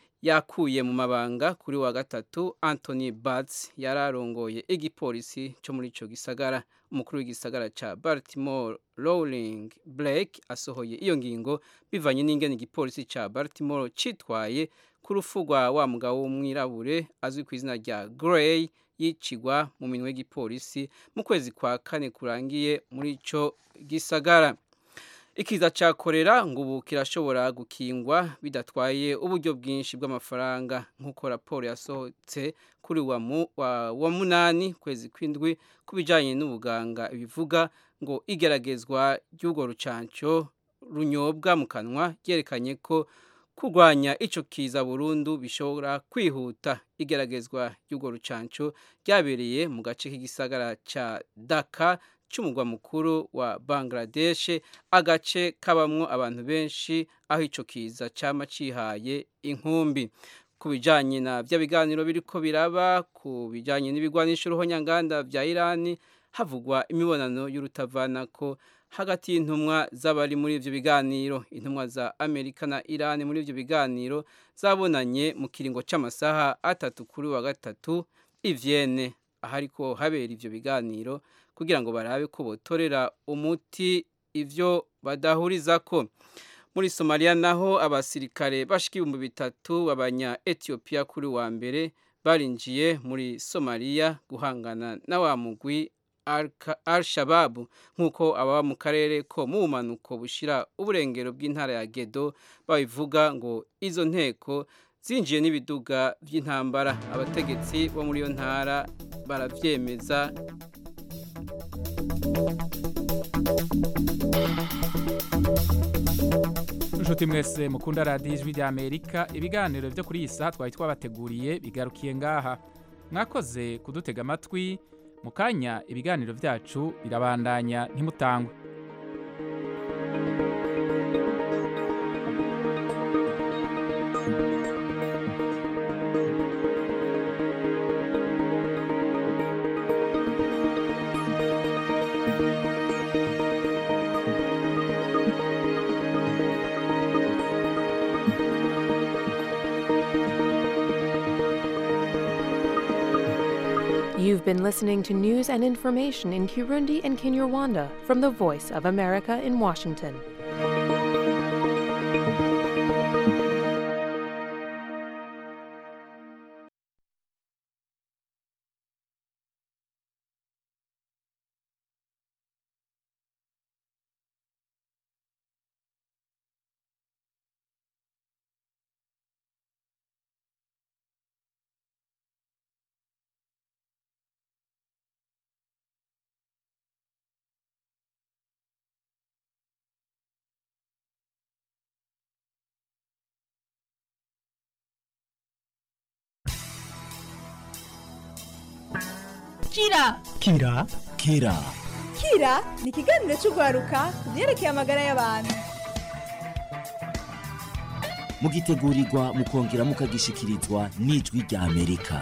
yakuye mu mabanga kuri wa gatatu anthony batts yari arongoye igipolisi cyo muri icyo gisagara umukuru w'igisagara cya baltimore rowling blake asohoye iyo ngingo bivanye n'ingene igipolisi cya baltimore cyitwaye ku rupfu rwa wa mugabo w'umwirabure azwi ku izina rya gray yicigwa mu minwe y'igipolisi mu kwezi kwa kane kurangiye muri icyo gisagara ikiza cya korera ngo ubu kirashobora gukingwa bidatwaye uburyo bwinshi bw'amafaranga nk'uko raporo yasohotse kuri wa, mu, wa, wa munani kwezi kw'indwi ku bijyanye n'ubuganga bivuga ngo igeragezwa ry'urwo rucanco runyobwa mu kanwa ryerekanye ko kurwanya icyo kiza burundu bishobora kwihuta igeragezwa ry'urwo rucanco ryabereye mu gace k'igisagara cya daka cy'umugwa mukuru wa bangladesh agace kabamwo abantu benshi aho icyo kiza cyama cihaye inkumbi ku bijyanye na bya biganiro biriko biraba ku bijyanye n'ibigwanisho ruhonyanganda bya irani havugwa imibonano y'urutavanako hagati y'intumwa z'abari muri ibyo biganiro intumwa za amerika na irani muri ibyo biganiro zabonanye mu kiringo cy'amasaha atatu kuri wa gatatu ivyene ahariko habera ivyo biganiro kugira ngo barabe ko botorera umuti ivyo badahurizako muri somaliya naho abasirikare bashika ibihumbi bitatu b'abanya etiyopiya kuri wa mbere barinjiye muri somaliya guhangana na wa mugwi al-shababu nk'uko ababa mu karere ko mu bumanuko bushira uburengero bw'intara ya gedo babivuga ngo izo nteko zinjiye n'ibiduga by'intambara abategetsi bo muri iyo ntara barabyemeza inshuti mwese mukunda radiyo ijwi rya amerika ibiganiro byo kuri iyi saha twari twabateguriye bigarukiye ngaha mwakoze kudutega amatwi mu kanya ibiganiro byacu birabandanya ntimutangwe You've been listening to news and information in Kirundi and Kinyarwanda from the Voice of America in Washington. kira kira kira kira ni ikiganiro cy'urwaruka ku byerekeye amagara y'abantu mugitegurirwa mukongera mukagishikirizwa n'ijwi rya amerika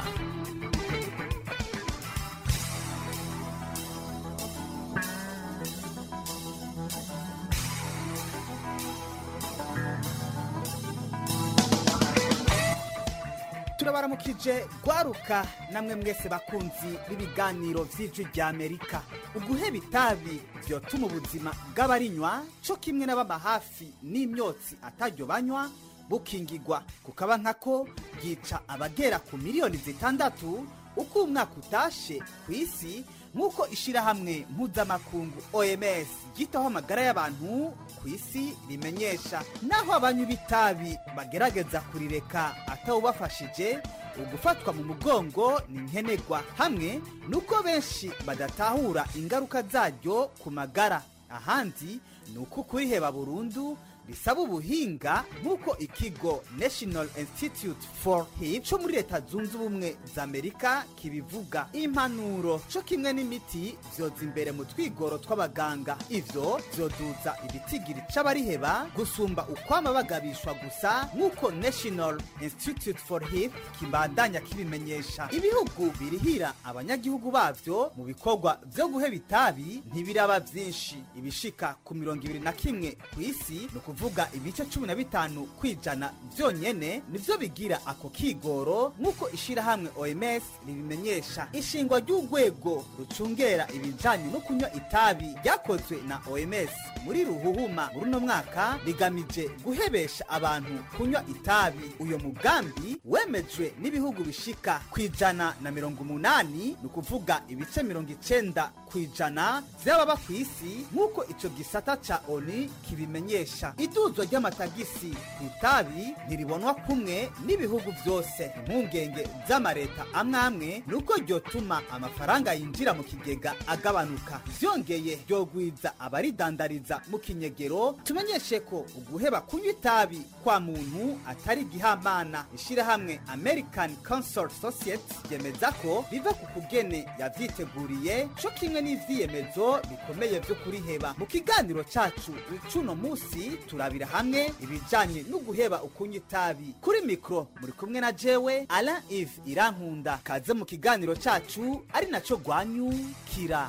turabaramukije gwaruka namwe mwese bakunzi b'ibiganiro vy'ijwi rya amerika uguheba itabi vyotuma ubuzima bw'abarinywa co kimwe n'ababa hafi n'imyotsi ataryo banywa bukingigwa kukaba nkako bwica abagera ku miliyoni zitandatu uko umwaka utashe ku isi nk'uko ishirahamwe mpuzamakungu oms ryitaho amagara y'abantu ku isi rimenyesha naho abanywi b'itabi bagerageza kurireka atawubafashije ugufatwa mu mugongo ni nkenerwa hamwe nuko benshi badatahura ingaruka zaryo ku magara ahandi ni uko kuriheba burundu bisaba ubuhinga nk'uko ikigo national institute for hip cyo muri leta zunze ubumwe za amerika kibivuga impanuro cyo kimwe n'imiti vyoza imbere mu twigoro tw'abaganga ivyo vyoduza ibitigiri c'abariheba gusumba ukwama bagabishwa gusa nk'uko national institute for hip kibandanya kibimenyesha ibihugu birihira abanyagihugu bavyo mu bikorwa vyo guheba itabi ntibiraba vyinshi ibishika ku mirongo ibiri na kimwe ku isi ni ukuvuga ibice cumi na bitanu kwijana vyonyene nivyo bigira ako kigoro nk'uko ishirahamwe oms ribimenyesha ishingwa ry'urwego rucungera ibijanye no kunywa itabi ryakozwe na oms muri ruhuhuma muri uno mwaka rigamije guhebesha abantu kunywa itabi uyo mugambi wemejwe n'ibihugu bishika kwijana na mirongo umunani ni ukuvuga ibice mirongo icenda kwijana vy'ababa ku isi nk'uko ico gisata ca oni kibimenyesha iduzwa ry'amatagisi ku itabi ntiribonwa kumwe n'ibihugu vyose impungenge z'amareta amwe amwe ni uko ryotuma amafaranga yinjira mu kigega agabanuka vyongeye ryogwiza abaridandariza mu kinyegero tumenyeshe ko uguheba kunywa itabi kwa muntu atari igihamana ishirahamwe american council society ryemeza ko biva ku kugene yavyiteguriye co kimwe n'ivyiyemezo bikomeye vyo kuriheba mu kiganiro cacu c'uno musi turabira hamwe ibijanye no guheba ukunywa itabi kuri mikro muri kumwe na jewe alain ive irankunda kaze mu kiganiro cacu ari naco rwanyukira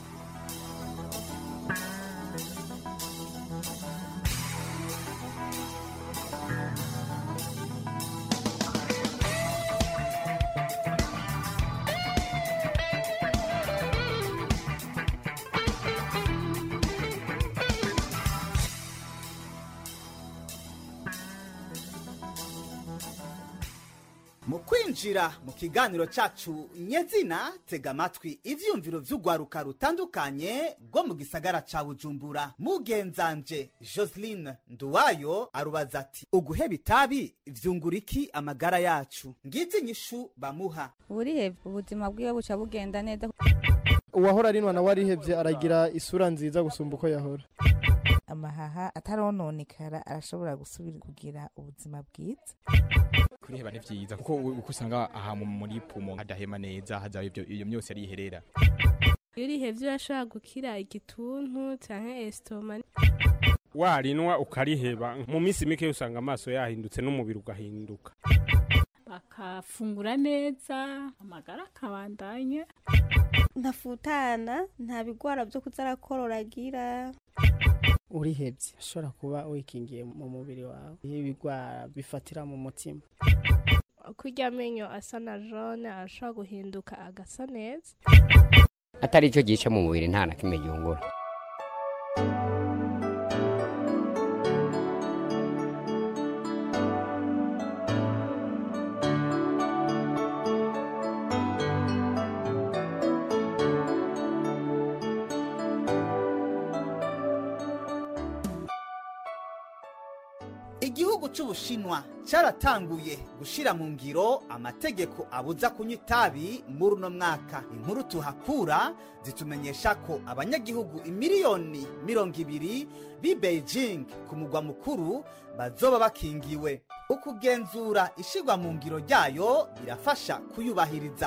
mu kwinjira mu kiganiro cacu nyezina tega amatwi ivyumviro vy'urwaruka rutandukanye rwo mu gisagara ca bujumbura mugenzanje joseline nduwayo arubaza ati uguheba itabi vyungura iki amagara yacu ngizi inyishu bamuha burihebye ubuzima bwiwe buca bugenda neza uwahora arinwa nawe arihebye aragira isura nziza gusumba uko yahora amahaha atarononekara arashobora gusubira kugira ubuzima bwiza kuriheba ni vyiza kuko uko usanga aha mu- muri pumo hadahema neza hazaba ivyo iyo myose ariherera iyo urihevye urashobora gukira igituntu canke esitoma warinwa ukariheba mu minsi mike usanga amaso yahindutse n'umubiri ugahinduka bakafungura neza amagara akabandanya ntafutana nta bigwara byo kuza arakororagira urihebye ashobora kuba wikingiye mu mubiri wawe iyo ibigwara bifatira mu mutima kurya amenyo asa na jone arashobora guhinduka agasa neza atari cyo gice mu mubiri nta na kimwe gihungura igihugu c'ubushinwa caratanguye gushira mu ngiro amategeko abuza kunywa itabi muri uno mwaka inkuru tuhakura zitumenyesha ko abanyagihugu imiliyoni mirongo ibiri b'i beijing ku mugwa mukuru bazoba bakingiwe ukugenzura ishirwa mu ngiro ryayo birafasha kuyubahiriza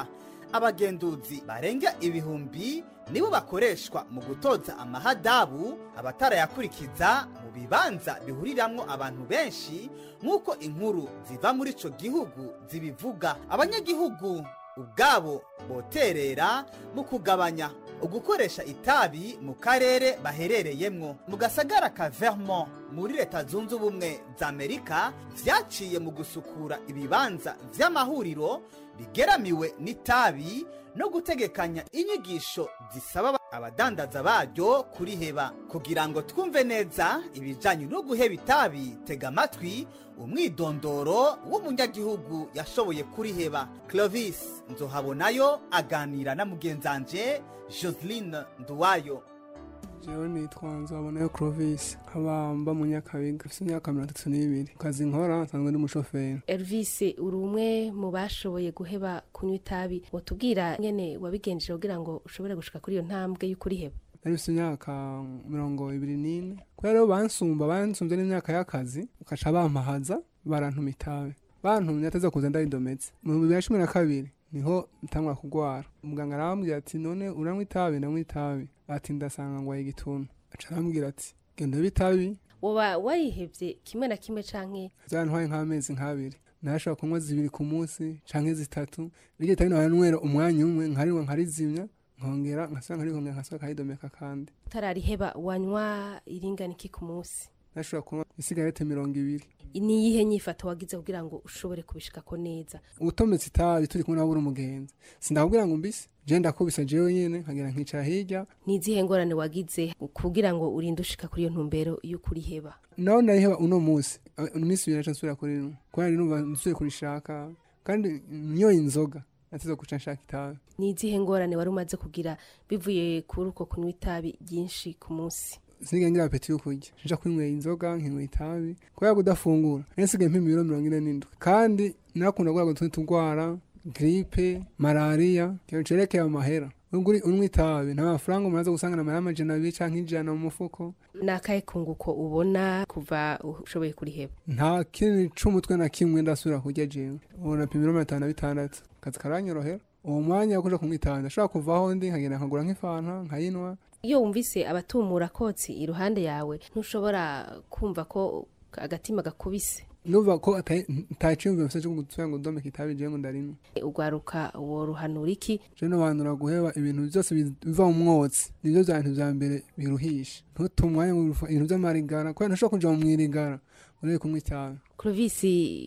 abagenduzi barenga ibihumbi nibo bakoreshwa mu gutoza amahadabu abatarayakurikiza mu bibanza bihuriramwo abantu benshi nk'uko inkuru ziva muri ico gihugu zibivuga abanyagihugu ubwabo boterera mu kugabanya ugukoresha itabi mu karere baherereyemwo mu gasagara ka vermont muri leta zunze ubumwe za amerika vyaciye mu gusukura ibibanza vy'amahuriro bigeramiwe n'itabi no gutegekanya inyigisho zisaba abadandaza baryo kuriheba kugira ngo twumve neza ibijanye no guheba itabi tega amatwi umwidondoro w'umunyagihugu yashoboye kuriheba clovis nzohabonayo aganira na mugenzanje joseline nduwayo jewe nitwa nzabonayo clovis nkaba mba mu nyakabiga mfite imyaka mirongo itatu n'ibiri kazi nkora nsanzwe ndi umushoferi Elvis uri umwe mu bashoboye guheba kunywa itabi wotubwira nyene wabigenjeje kugira ngo ushobore gushika kuri iyo ntambwe y'ukuriheba nari mfite imyaka mirongo ibiri n'ine kubera rero bansumba bansumvye n'imyaka y'akazi ukaca bampahaza barantuma itabi bantumye ateze kuza ndaridometse mu bibiri na cumi na kabiri niho ntangwa kugwara umuganga arambwira ati none uranywa itabi ndanywa itabi ati ndasanga ngwaye igituntu aca arambwira ati genda ube itabi woba warihevye kimwe na kimwe canke byantwaye nk'amezi nk'abiri narashobora kunywa zibiri ku munsi canke zitatu riryo tabi naranywera umwanya umwe nkarinywa nkarizimya nkongera nkasubira nkarihongera nkasubira nkaridomeka kandi utarariheba wanywa iringana iki ku munsi nashobora kunywa isigarete mirongo ibiri ni iyihe nyifato wagize kugira ngo ushobore kubishikako neza utometse itabi turi kumwe nabura umugenzi sindakubwira ngo mbise je ndakubisa jewe nyene nkagera nkicara hirya ni izihe ngorane wagize kugira ngo urinde ushika kuri iyo ntumbero y'ukuriheba naho nariheba uno munsi iminsi ibiri naca nsubira kuri rimwe kubera numva nsubiye kurishaka kandi niyo inzoga nateze guca nshaka itabi ni izihe ngorane wari umaze kugira bivuye kuri uko kunywa itabi ryinshi ku munsi sinigera ngira apeti yo kurya nja kwinywera inzoga nkinywa itabi kubera kudafungura nari nsigaye mpima ibiro mirongo ine n'indwi kandi nakunda kurwara utundi turwara gripe malariya ikintu cerekeye amahera ubwo unywa itabi nta mafaranga umuntu aza gusanga amahera amajana abiri canke ijana mu mufuko ni akahe kunguko ubona kuva ushoboye kuriheba nta kintu c'umutwe na kimwe ndasubira kurya jewe ubu napima ibiro mirongo itanu na bitandatu akazi karanyorohera uwo mwanya wo kuja kunywa itabi ndashobora kuvaho ndi nkagenda nkagura nk'ifanta nkayinwa iyo wumvise abatumura kotsi iruhande yawe ntushobora kumva ko agatima gakubise numva ko ataciyumvira mfise cyo gusubira ngo ndomeke itabi jewe ngo ndarimwe ugwaruka woruhanura iki je nobanura guheba ibintu byose biva mu mwotsi nivyo vya bintu vya mbere biruhisha ntuta umwanya mu ibintu vy'amarigara kubera ntushobora kuja mu mwirigara urebe kunywa itabi Clovis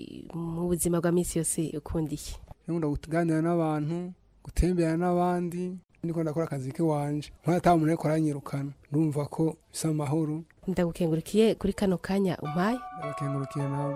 mu buzima bwa misi yose ukunda iki nkunda kuganira n'abantu gutembera n'abandi ndiko ndakora akazi kiwanje nkora ata muntu ariko aranyirukana ndumva ko bisa amahoro ndagukengurikiye kuri kano kanya umpaye ndagukengurukiye nawe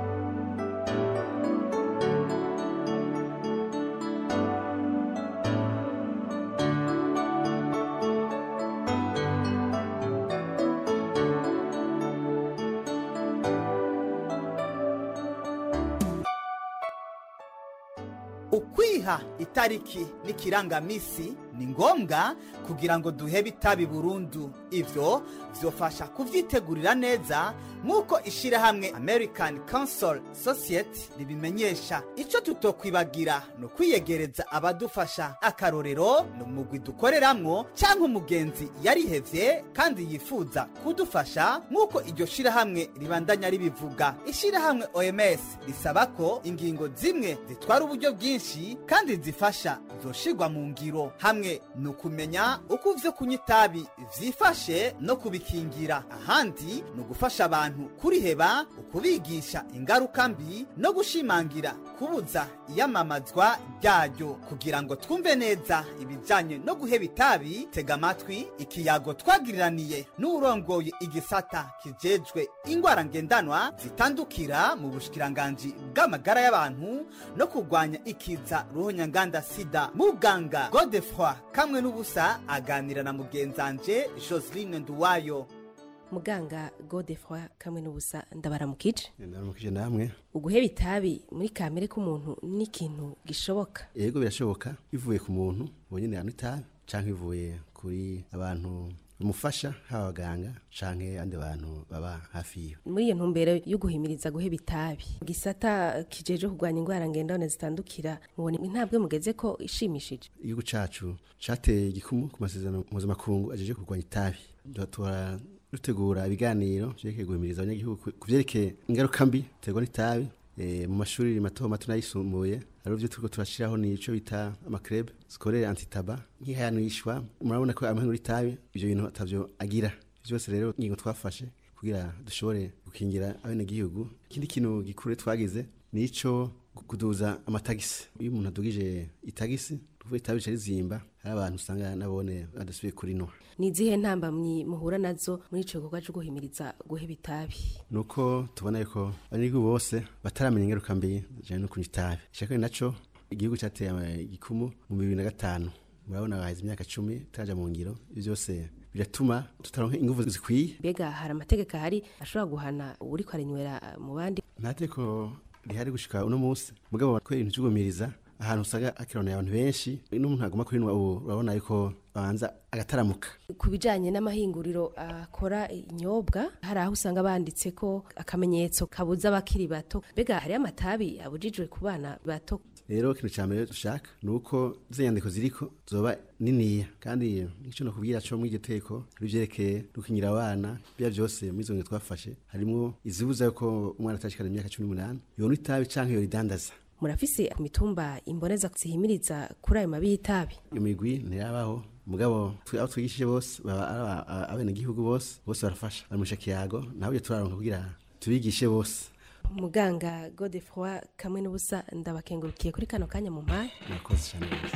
ukwiha itariki n'ikirangamisi ni ngombwa kugira ngo duhebe itabi burundu ivyo vyofasha kuvyitegurira neza nk'uko ishirahamwe american council society ribimenyesha ico tutokwibagira ni ukwiyegereza abadufasha akarorero ni umugwi dukoreramwo canke umugenzi yarihevye kandi yifuza kudufasha nk'uko iryo shirahamwe ribandanya ribivuga ishirahamwe oms risaba ko ingingo zimwe zitwara uburyo bwinshi kandi zifasha zoshirwa mu ngiro hamwe ni ukumenya uko ivyo kunywa itabi vyifashe no kubikingira ahandi ni ugufasha abantu kuriheba ukubigisha ingaruka mbi no gushimangira kubuza iyamamazwa ryayo kugira ngo twumve neza ibijanye no guheba itabi tega amatwi ikiyago twagiriraniye n'uwurongoye igisata kijejwe ingwara ngendanwa zitandukira mu bushikiranganji bw'amagara y'abantu no kurwanya ikiza ruhonyanganda sida muganga godefroi kamwe n'ubusa aganira na mugenzanje joseline nduwayo muganga godefroi kamwe n'ubusa ndabaramukije ndabaramukije namwe uguheba itabi muri kamere k'umuntu ni ikintu gishoboka yego birashoboka bivuye ku muntu ubu nyine yanywa itabi cyangwa bivuye kuri abantu bimufasha haba abaganga canke abandi bantu baba hafi yiwe muri iyo ntumbero yo guhimiriza guheba itabi gisata kijeje kurwanya indwara ngendane zitandukira mubona intambwe mugeze ko ishimishije igihugu cacu cateye igikumu ku masezerano mpuzamakungu ajeje kurwanya itabi dutora dutegura ibiganiro vyerekeye guhimiriza abanyagihugu ku vyerekeye ingaruka mbi terwa n'itabi mu mashuri mato mato n'ayisumbuye hari ivyo turiko turashiraho nico bita amakrebe zikorera antitaba nk'ihayanishwa murabona ko amahanura itabi ivyo bintu atavyo agira vyose rero ingingo twafashe kugira dushobore gukingira abenegihugu ikindi kintu gikuru twagize nico kuduza amatagisi iyo umuntu adugije itagisi tuvuye itabi rica rizimba hari abantu usanga nabone badasubiye kurinwa ni izihe ntambamyi muhura nazo muri ico gikorwa co guhimiriza guheba itabi nuko tubona yuko abanyagihugu bose bataramenya ingaruka mbi zijanye no kunywa itabi ishaka naco igihugu cateye igikumu mu bibiri na gatanu murabona baheze imyaka cumi turaja mu ngiro ivyo byose biratuma tutaronka inguvu zikwiye mbega hari amategeko ahari ashobora guhana uriko aranywera mu bandi nta tegeko rihari gushika uno munsi mugabo ko ibintu vy'ugumiriza ahantu usanga hakirana abantu benshi n'umuntu agomba kurinwa ubu urabona yuko babanza agataramuka ku bijanye n'amahinguriro akora inyobwa hari aho usanga banditse ko akamenyetso kabuza abakiri bato mbega hariyo amatabi abujijwe ku bana bato rero ikintu cya mbere dushaka ni uko izo nyandiko ziriko zoba niniya kandi icyo nakubwira cyo muri iryo teko ari byerekeye gukingira abana biba byose muri izo ngendo twafashe harimo izibuza yuko umwana atashikana imyaka cumi n'umunani yonywa itabi canke yoridandaza murafise ku mitumba imboneza zihimiriza kuri ayo mabi y'itabi imigwi ntirabaho mugabo abo twigishije bose baba abenegihugu bose bose barafasha bari mu kiyago ntabwo turaronka kugira tubigishe bose muganga godefroi kamwe n'ubusa ndabakengurukiye kuri kano kanya mu mpaye murakoze cyane rwose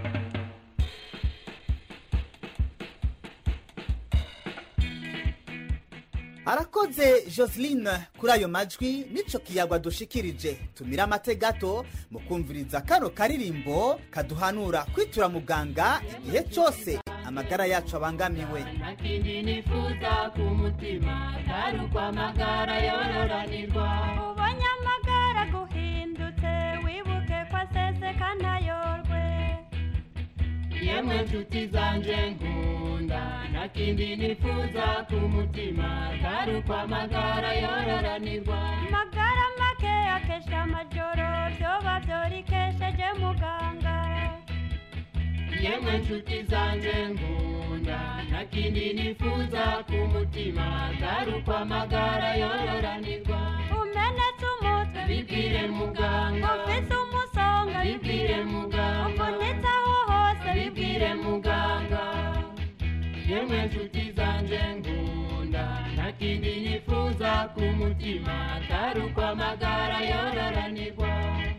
arakoze joseline kuri ayo majwi nico kiyagwa dushikirije tumira amate gato mu kumviriza kano karirimbo kaduhanura kwitura muganga igihe cyose amagara yacu abangamiwe nakindi nifuza ku mutima atari uko amagara yororanirwa ubonye amagara guhindutse wibuke ko aseseka ntayorwe yemwe nshuti zanje nkunda nakindi nifuza ku mutima atari uko amagara yororanirwa amagara make akesha amajoro vyoba vyorikesheje muganga yemwe nshuti zanje nkunda nakindi nifuza ku mutima atari uko amagara yororanirwa umenetse umutwe bibwire muganga ufise umusonga bibwire muganga uvunitse aho hose bibwire muganga yemwe nshuti zanje nkunda nakindi nifuza ku mutima atari uko amagara yororanirwa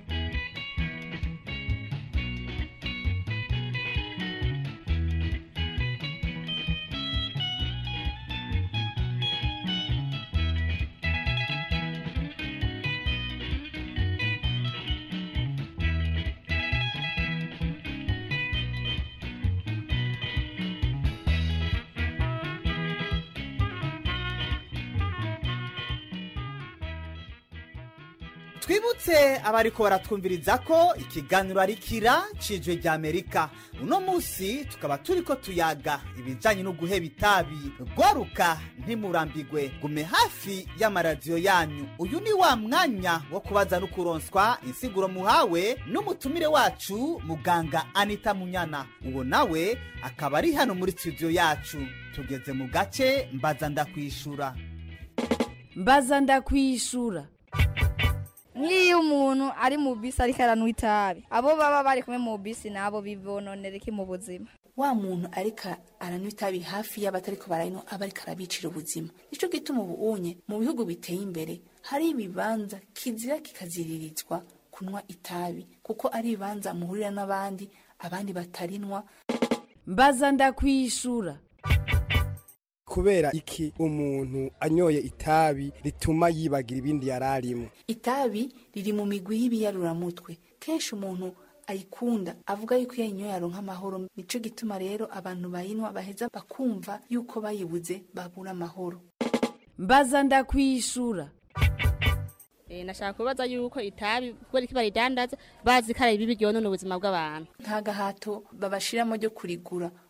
twibutse abariko baratwumviriza ko ikiganiro ari kira cijwe rya amerika uno munsi tukaba turiko tuyaga ibijanye no guheba itabi rwaruka ntimurambigwe gume hafi y'amaradiyo yanyu uyu ni wa mwanya wo kubaza no kuronswa insiguro muhawe n'umutumire wacu muganga anita munyana uwo nawe akaba ari hano muri studio yacu tugeze mu gace mbaza ndakwishura mbaza ndakwishura nk'iyo umuntu ari mu bisi ariko aranywa itabi abo baba bari kumwe mu bisi nabo bibononera iki mu buzima wa muntu ariko aranywa itabi hafi y'abatariko barayinywa aba ariko arabicira ubuzima nicyo gituma ubu unye mu bihugu biteye imbere hari ibibanza kizira kikaziririzwa kunywa itabi kuko ari ibibanza muhurira n'abandi abandi batarinwa mbaza ndakwishura kubera iki umuntu anyoye itabi rituma yibagira ibindi yari arimo itabi riri mu migwi y'ibiyaruraramutwe kenshi umuntu ayikunda avuga yuko iyo ayinyoye aronka amahoro nico gituma rero abantu bayinywa baheza bakumva yuko bayibuze babura amahoro mbaza ndakwishura Eh, nashaka kubaza yuko itabi kubera iki baridandaza bazi ko ari bibi ryonona ubuzima bw'abantu nta gahato babashiramo ryo kurigura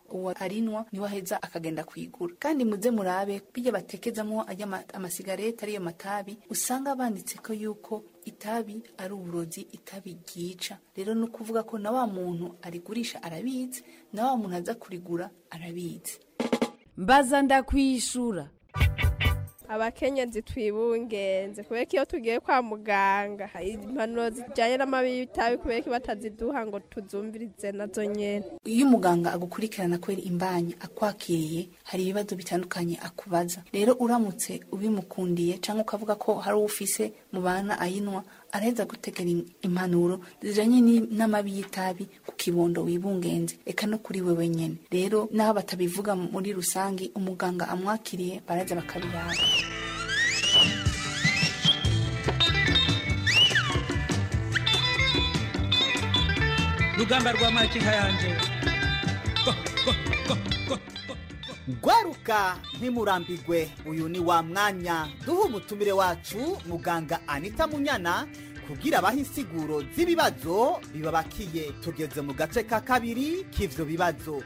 uwo arinwa niwe aheza akagenda kuyigura kandi muze murabe bijya batekezamo ajya ama- amasigareti ariyo matabi usanga banditse ko yuko itabi ari uburozi itabi ryica rero ni ukuvuga ko na wa muntu arigurisha arabizi na wa muntu aza kurigura arabizi mbaza ndakwishura abakenyezi twibungenze kubera ko iyo tugiye kwa muganga hari impanuro zijyanye n'amabi y'itabi kubera ko bataziduha ngo tuzumvirize nazo nyene iyo umuganga agukurikirana kubera imbanyi akwakiriye hari ibibazo bitandukanye akubaza rero uramutse ubimukundiye cyangwa ukavuga ko hari uwo ufise mu bana ayinwa araheza gutegera im- impanuro zijanye ni- n'amabi y'itabi ku kibondo wibungenze eka no kuri wewe nyene rero naho batabivuga muri rusange umuganga amwakiriye baraza bakabiraba rugamba rwa makinka yanje gwaruka ntimurambigwe uyu ni wa mwanya duha umutumire wacu muganga anita munyana kugira abahe insiguro z'ibibazo bibabakiye tugeze mu gace ka kabiri k'ivyo bibazo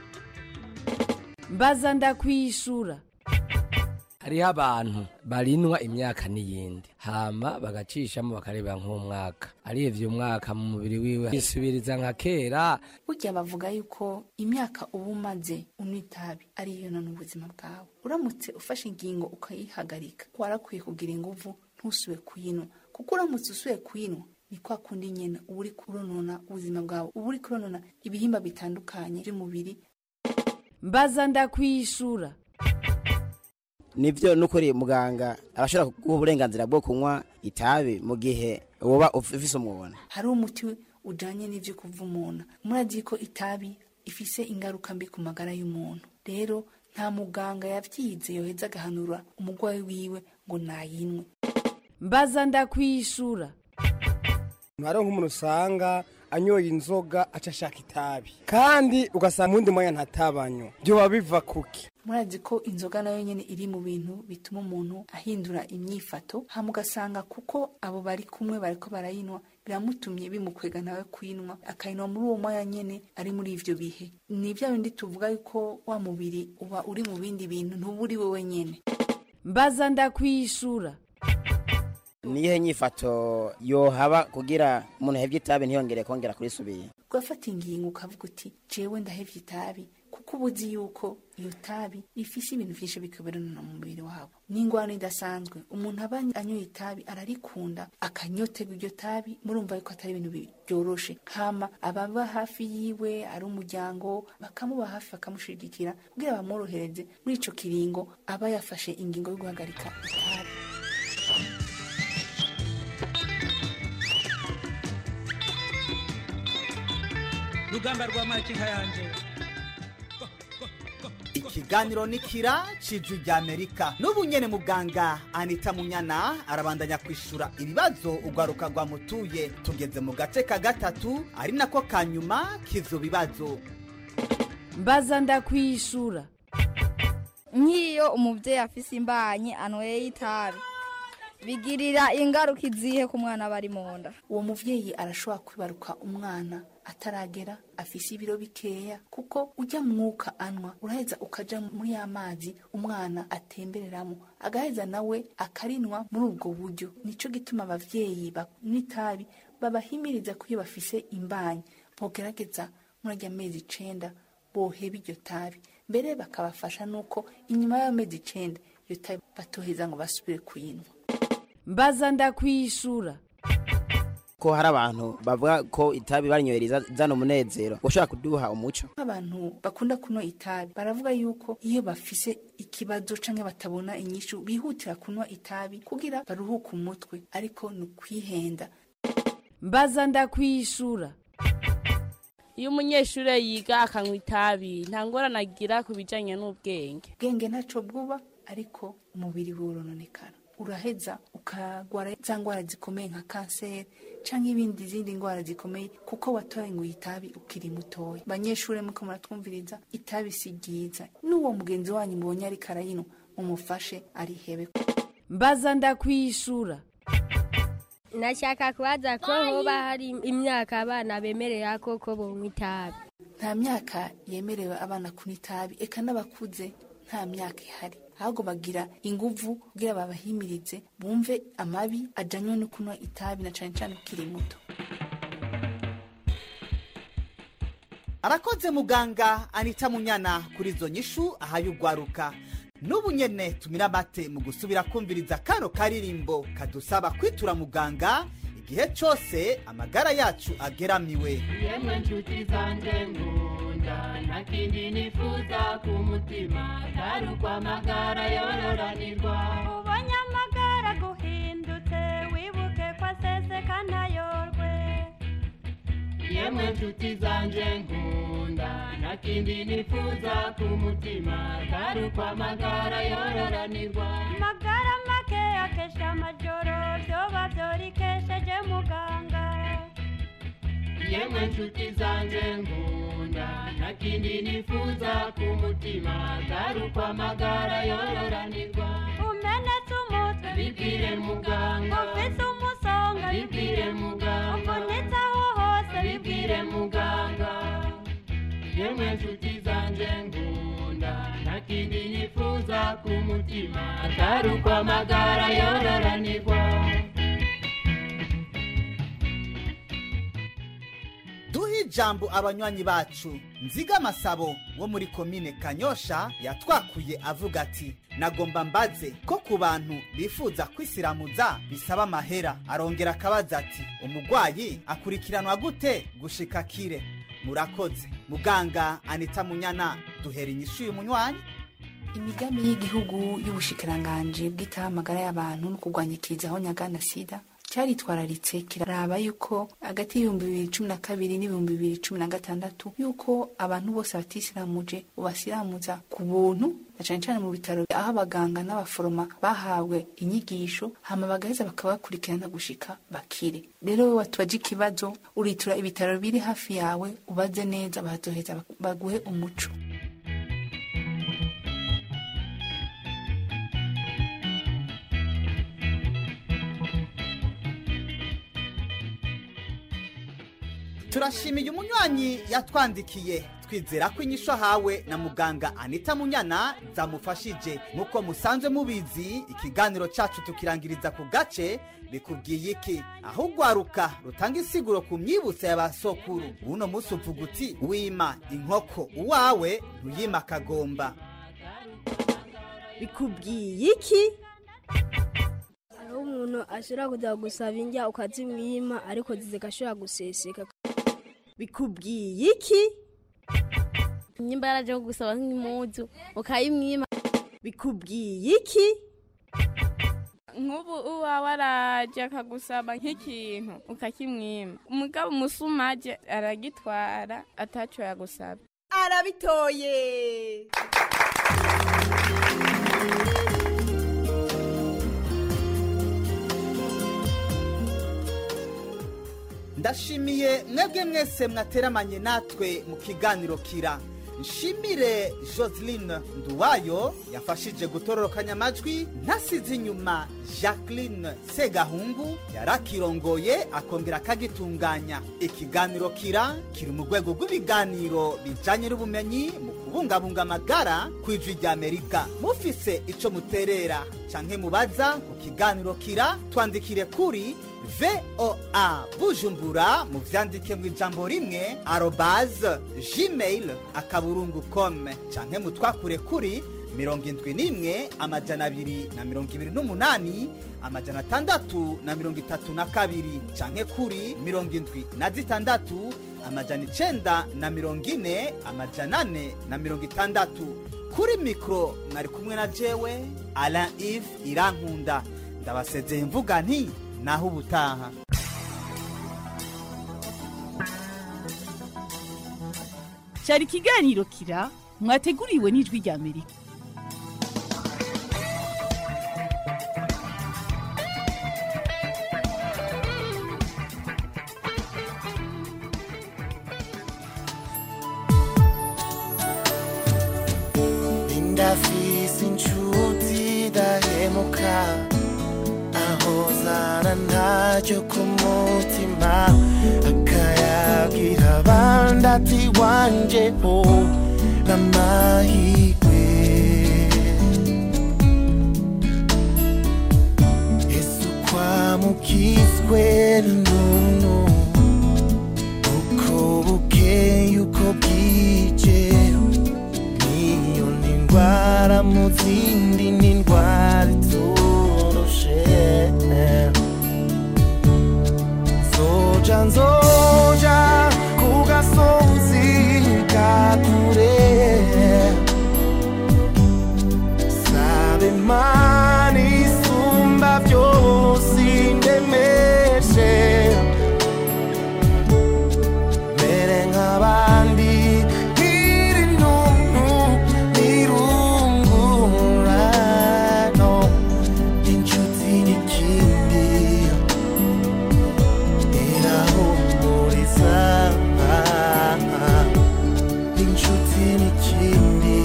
mbaza ndakwishura hariho abantu barinwa imyaka n'iyindi hama bagacishamo bakareba nk'umwaka arivye umwaka mu mubiri wiwe yisubiriza nka kera burya bavuga yuko imyaka uba umaze unywa itabi ariyo none ubuzima bwawe uramutse ufashe ingingo ukayihagarika warakwiye kugira inguvu ntusube kuyinywa kuko uramutse usuye kuyinywa ni kwa kundi nyene uba uri kuronona ubuzima bwawe uba uri kuronona ibihimba bitandukanye by'umubiri mbaza ndakwishura nivyo nukuri muganga arashobora kuguha uburenganzira bwo kunywa itabi mu gihe woba ufise umwona hari umuti ujanye n'ivyo kuvumuna murazi ko itabi ifise ingaruka mbi ku magara y'umuntu rero nta muganga yavyize yoheza agahanura umurwayi wiwe ngo nayinwe mbaza ndakwishura hariho nk'umuntu usanga anyoye inzoga aca ashaka itabi kandi ugasanga mu wundi mwanya ntatabanywa byoba biva kuki murazi ko inzoga nayo nyene iri mu bintu bituma umuntu ahindura imyifato hama ugasanga kuko abo bari kumwe bariko barayinwa biramutumye bimukwega nawe kuyinwa akayinwa muri uwo mwanya nyene ari muri ivyo bihe ni bya bindi tuvuga yuko wa mubiri uba uri mu bindi bintu ntuba uri wewe nyene mbaza ndakwishura niyihe nyifato yohaba kugira umuntu ahevye itabi ntiyongere kongera kurisubira ugafata ingingo ukavuga uti jewe ndahevye itabi kuko uba uzi yuko iyo tabi ifise ibintu vyinshi bikaberana mu mubiri wabo n'ingwano idasanzwe umuntu aba anyoye itabi ararikunda akanyoterwa iryo tabi murumva yuko atari ibintu byoroshe hama ababa hafi yiwe ari umuryango bakamuba hafi bakamushigikira kugira bamworohereze muri ico kiringo aba yafashe ingingo yo guhagarika itabi rugamba rwa makinka yanje ikiganiro ni kira cijwi rya amerika n'ubu nyene muganga anita munyana arabandanya kwishura ibibazo urwaruka rwamutuye tugeze mu gace ka gatatu ari nako ka nyuma k'ivyo bibazo mbaza ndakwishura nk'iyo umubyeyi afise imbanyi anyweye itabi bigirira ingaruka izihe ku mwana aba ari mu nda uwo muvyeyi arashobora kwibaruka umwana ataragera afise ibiro bikeya kuko ujya mwuka anwa uraheza ukaja muri ya mazi umwana atembereramo agaheza nawe akarinwa muri ubwo buryo nico gituma abavyeyi banywa itabi babahimiriza ko iyo bafise imbanyi bogerageza muri arya mezi icenda boheba iryo tabi mbere bakabafasha nuko inyuma y'amezi icenda iyo tabi batoheza ngo basubire kuyinywa mbaza ndakwishura ko hari abantu bavuga ko itabi barinyohereza zana umunezero ushobora kuduha umuco abantu bakunda kunywa itabi baravuga yuko iyo bafise ikibazo canke batabona inyishu bihutira kunywa itabi kugira baruhuke umutwe ariko ni ukwihenda mbaza ndakwishura iyo umunyeshuri yiga akanywa itabi nta ngorane agira ku bijyanye n'ubwenge ubwenge ntacyo bwuba ariko umubiri worononekara uraheza ukagwara za ndwara zikomeye nka kanseri cyangwa ibindi zindi ndwara zikomeye kuko watoye ngo itabi ukiri mutoya banyeshuri muko muratwumviriza itabi si ryiza n'uwo mugenzi wanyu mubonye ariko arayinywa mumufashe arihebe mbaza ndakwishura nashaka kubaza ko hoba hari imyaka abana bemerera ko ko bonywa itabi nta myaka yemerewe abana kunywa itabi eka n'abakuze nta myaka ihari ahubwo bagira inguvu kugira babahimirize bumve amabi ajanywe no kunywa itabi na cane cane ukiri muto arakoze muganga anita munyana kuri izo nyishu ahaye ugwaruka n'ubu nyene tumira amate mu gusubira kumviriza kano karirimbo kadusaba kwitura muganga igihe cose amagara yacu ageramiwe yemwe nshuti zanjye ngunda nta kindi nifuza ku mutima atari ukwamagara yororanirwa ubonye amagara guhindutse wibuke ko aseseka ntayorwe yemwe nshuti zanjye ngunda nta kindi nifuza ku mutima atari ukwamagara yororanirwa magara make akesha amajoro vyoba vyorikesheje muganga yemwe nshuti zanjye ngunda nta kindi nifuza ku mutima atari ukwamagara yororanirwa umenetse umutwe bibwire muganga ufise umusonga bibwire muganga uvunitse aho hose bibwire muganga yemwe nshuti zanjye ngunda nta kindi nifuza ku mutima atari ukwamagara yororanirwa duhe ijambo abanywanyi bacu nziga amasabo wo muri komine kanyosha yatwakuye avuga ati nagomba mbaze ko ku bantu bifuza kwisiramuza bisaba amahera arongera akabaza ati umugwayi akurikiranwa gute gushika kire murakoze muganga anita munyana duhera inyishu uyu munywanyi imigambi y'igihugu y'ubushikiranganji bw'itaho amagara y'abantu no kurwanya ikizaho nyagana sida cyaritwararitse kiraraba yuko hagati y'ibihumbi bibiri cumi na kabiri n'ibihumbi bibiri cumi na gatandatu yuko abantu bose batisiramuje ubasiramuza ku buntu na cane cane mu bitaro aho abaganga n'abaforoma bahawe inyigisho hama bagaheza bakabakurikirana gushika bakire rero wowe watubaje ikibazo uritura ibitaro biri hafi yawe ubaze neza bazoheza baguhe umuco turashimiye umunywanyi yatwandikiye twizera ko inyishu ahawe na muganga anita munyana zamufashije nk'uko musanzwe mubizi ikiganiro cyacu tukirangiriza ku gace bikubwiye iki aho ugwaruka rutanga insiguro ku myibutso ya ba sokuru uno munsi uvuga uti wima inkoko uwawe ntuyima akagomba bikubwiye iki hariho umuntu ashobora kujya gusaba indya ukazimwima ariko zigashobora guseseka bikubwiye iki nyimba yaraje gusaba nk'impuzu ukayimwima bikubwiye iki nk'ubu uwawe araje akagusaba nk'ikintu ukakimwima umugabo umusumaje aragitwara ataco yagusaba arabitoye ndashimiye mwebwe mwese mwateramanye natwe mu kiganiro kira nshimire joseline nduwayo yafashije gutororokanya amajwi ntasize inyuma jacqueline segahungu yarakirongoye akongera akagitunganya ikiganiro kira kiri mu rwego rw'ibiganiro bijyanye n'ubumenyi mu kubungabunga amagara ku ijwi ry'amerika mufise icyo muterera cyangwa mubaza ku kiganiro kira twandikire kuri voa bujumbura mu byandike mu ijambo rimwe arobaze gmail akaburungu kome cyangwa mutwakure kuri mirongo indwi n'imwe amajana abiri na mirongo ibiri n'umunani amajana atandatu na mirongo itatu na kabiri cyangwa kuri mirongo indwi na zitandatu amajana icenda na mirongo ine amajana ane na mirongo itandatu kuri mikoro mwari kumwe na jewe alain ive irankunda ndabasezeye mvuga nti naho ubutaha cyari ikiganiro kira mwateguriwe n'ijwi rya amerika ndafise inshuti dahemuka ahozana ntacyo ku mutima akayagira abandi abandi wanje ho n'amahirwe yesu kwamukizwe n'umuntu uko bukeye uko bwije niyo ni indwara mu zindi ni indwara itoroshe nzoja nzoja ku gasozi ka kure sabe imana isumba byose indemeshe mere nk'abandi nkiri ntuntu nirungurano inshuti n'ikindi irahumuriza inshuti n'ikindi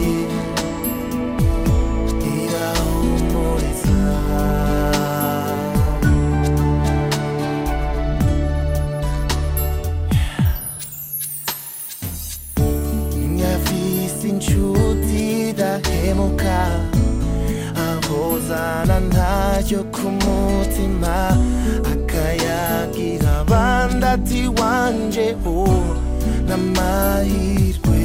irahumuriza nyafise inshuti dahemuka ahozana ntayo ku mutima akayagira abandi ati wanje ho n'amahirwe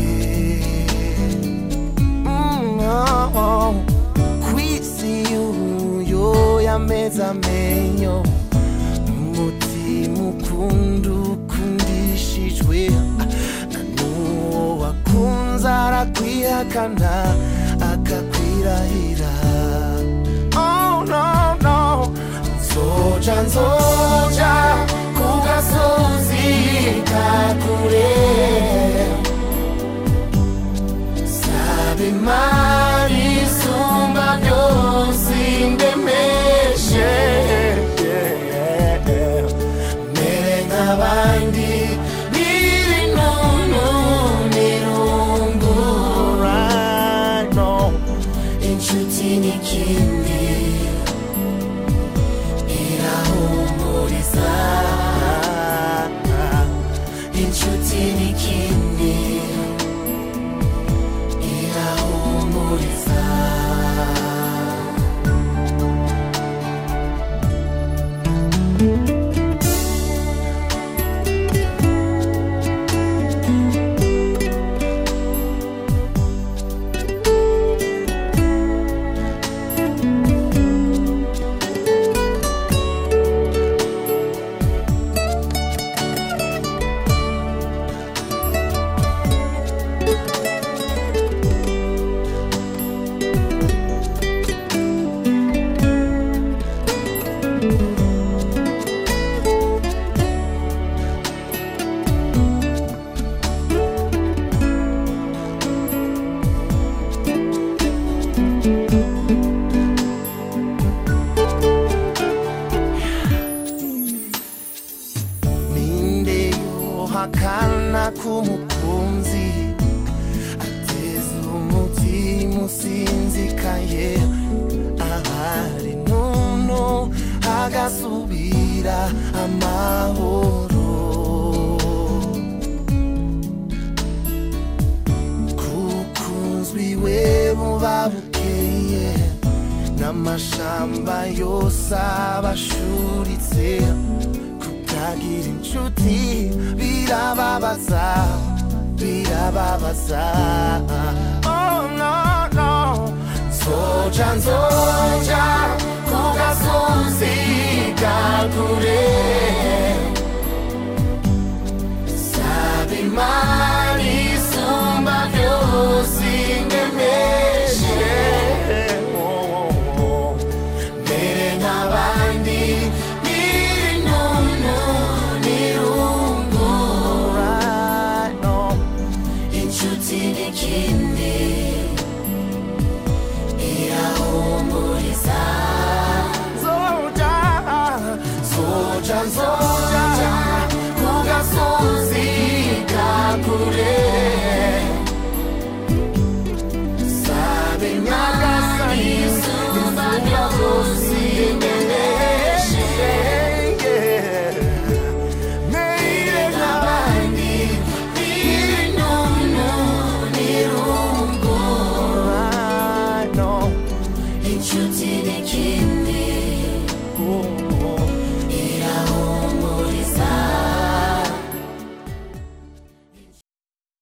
Mm, oh, oh. kwisi uyo yameze amenyo umutima ukunda ukundishijwe na n'uwo wakunze arakwihakana akakwirahira oh no no nzoja nzoja ku gasozi ka kure sabe imana isumba byose indemeshe mere nk'abandi biri nunu nirungurano inshuti n'ikindi irahumuriza inshuti n'ikindi irahumuriza ninde yohakana k'umukunzi ateza umutima usinzikaye ahari nunu hagasubira amahoro kukunzwi we buba bukeye n'amashamba yose abashuritse kukagira inshuti birababaza birababaza oh no no nzoja nzoja ku gasozi ka kure sabe imana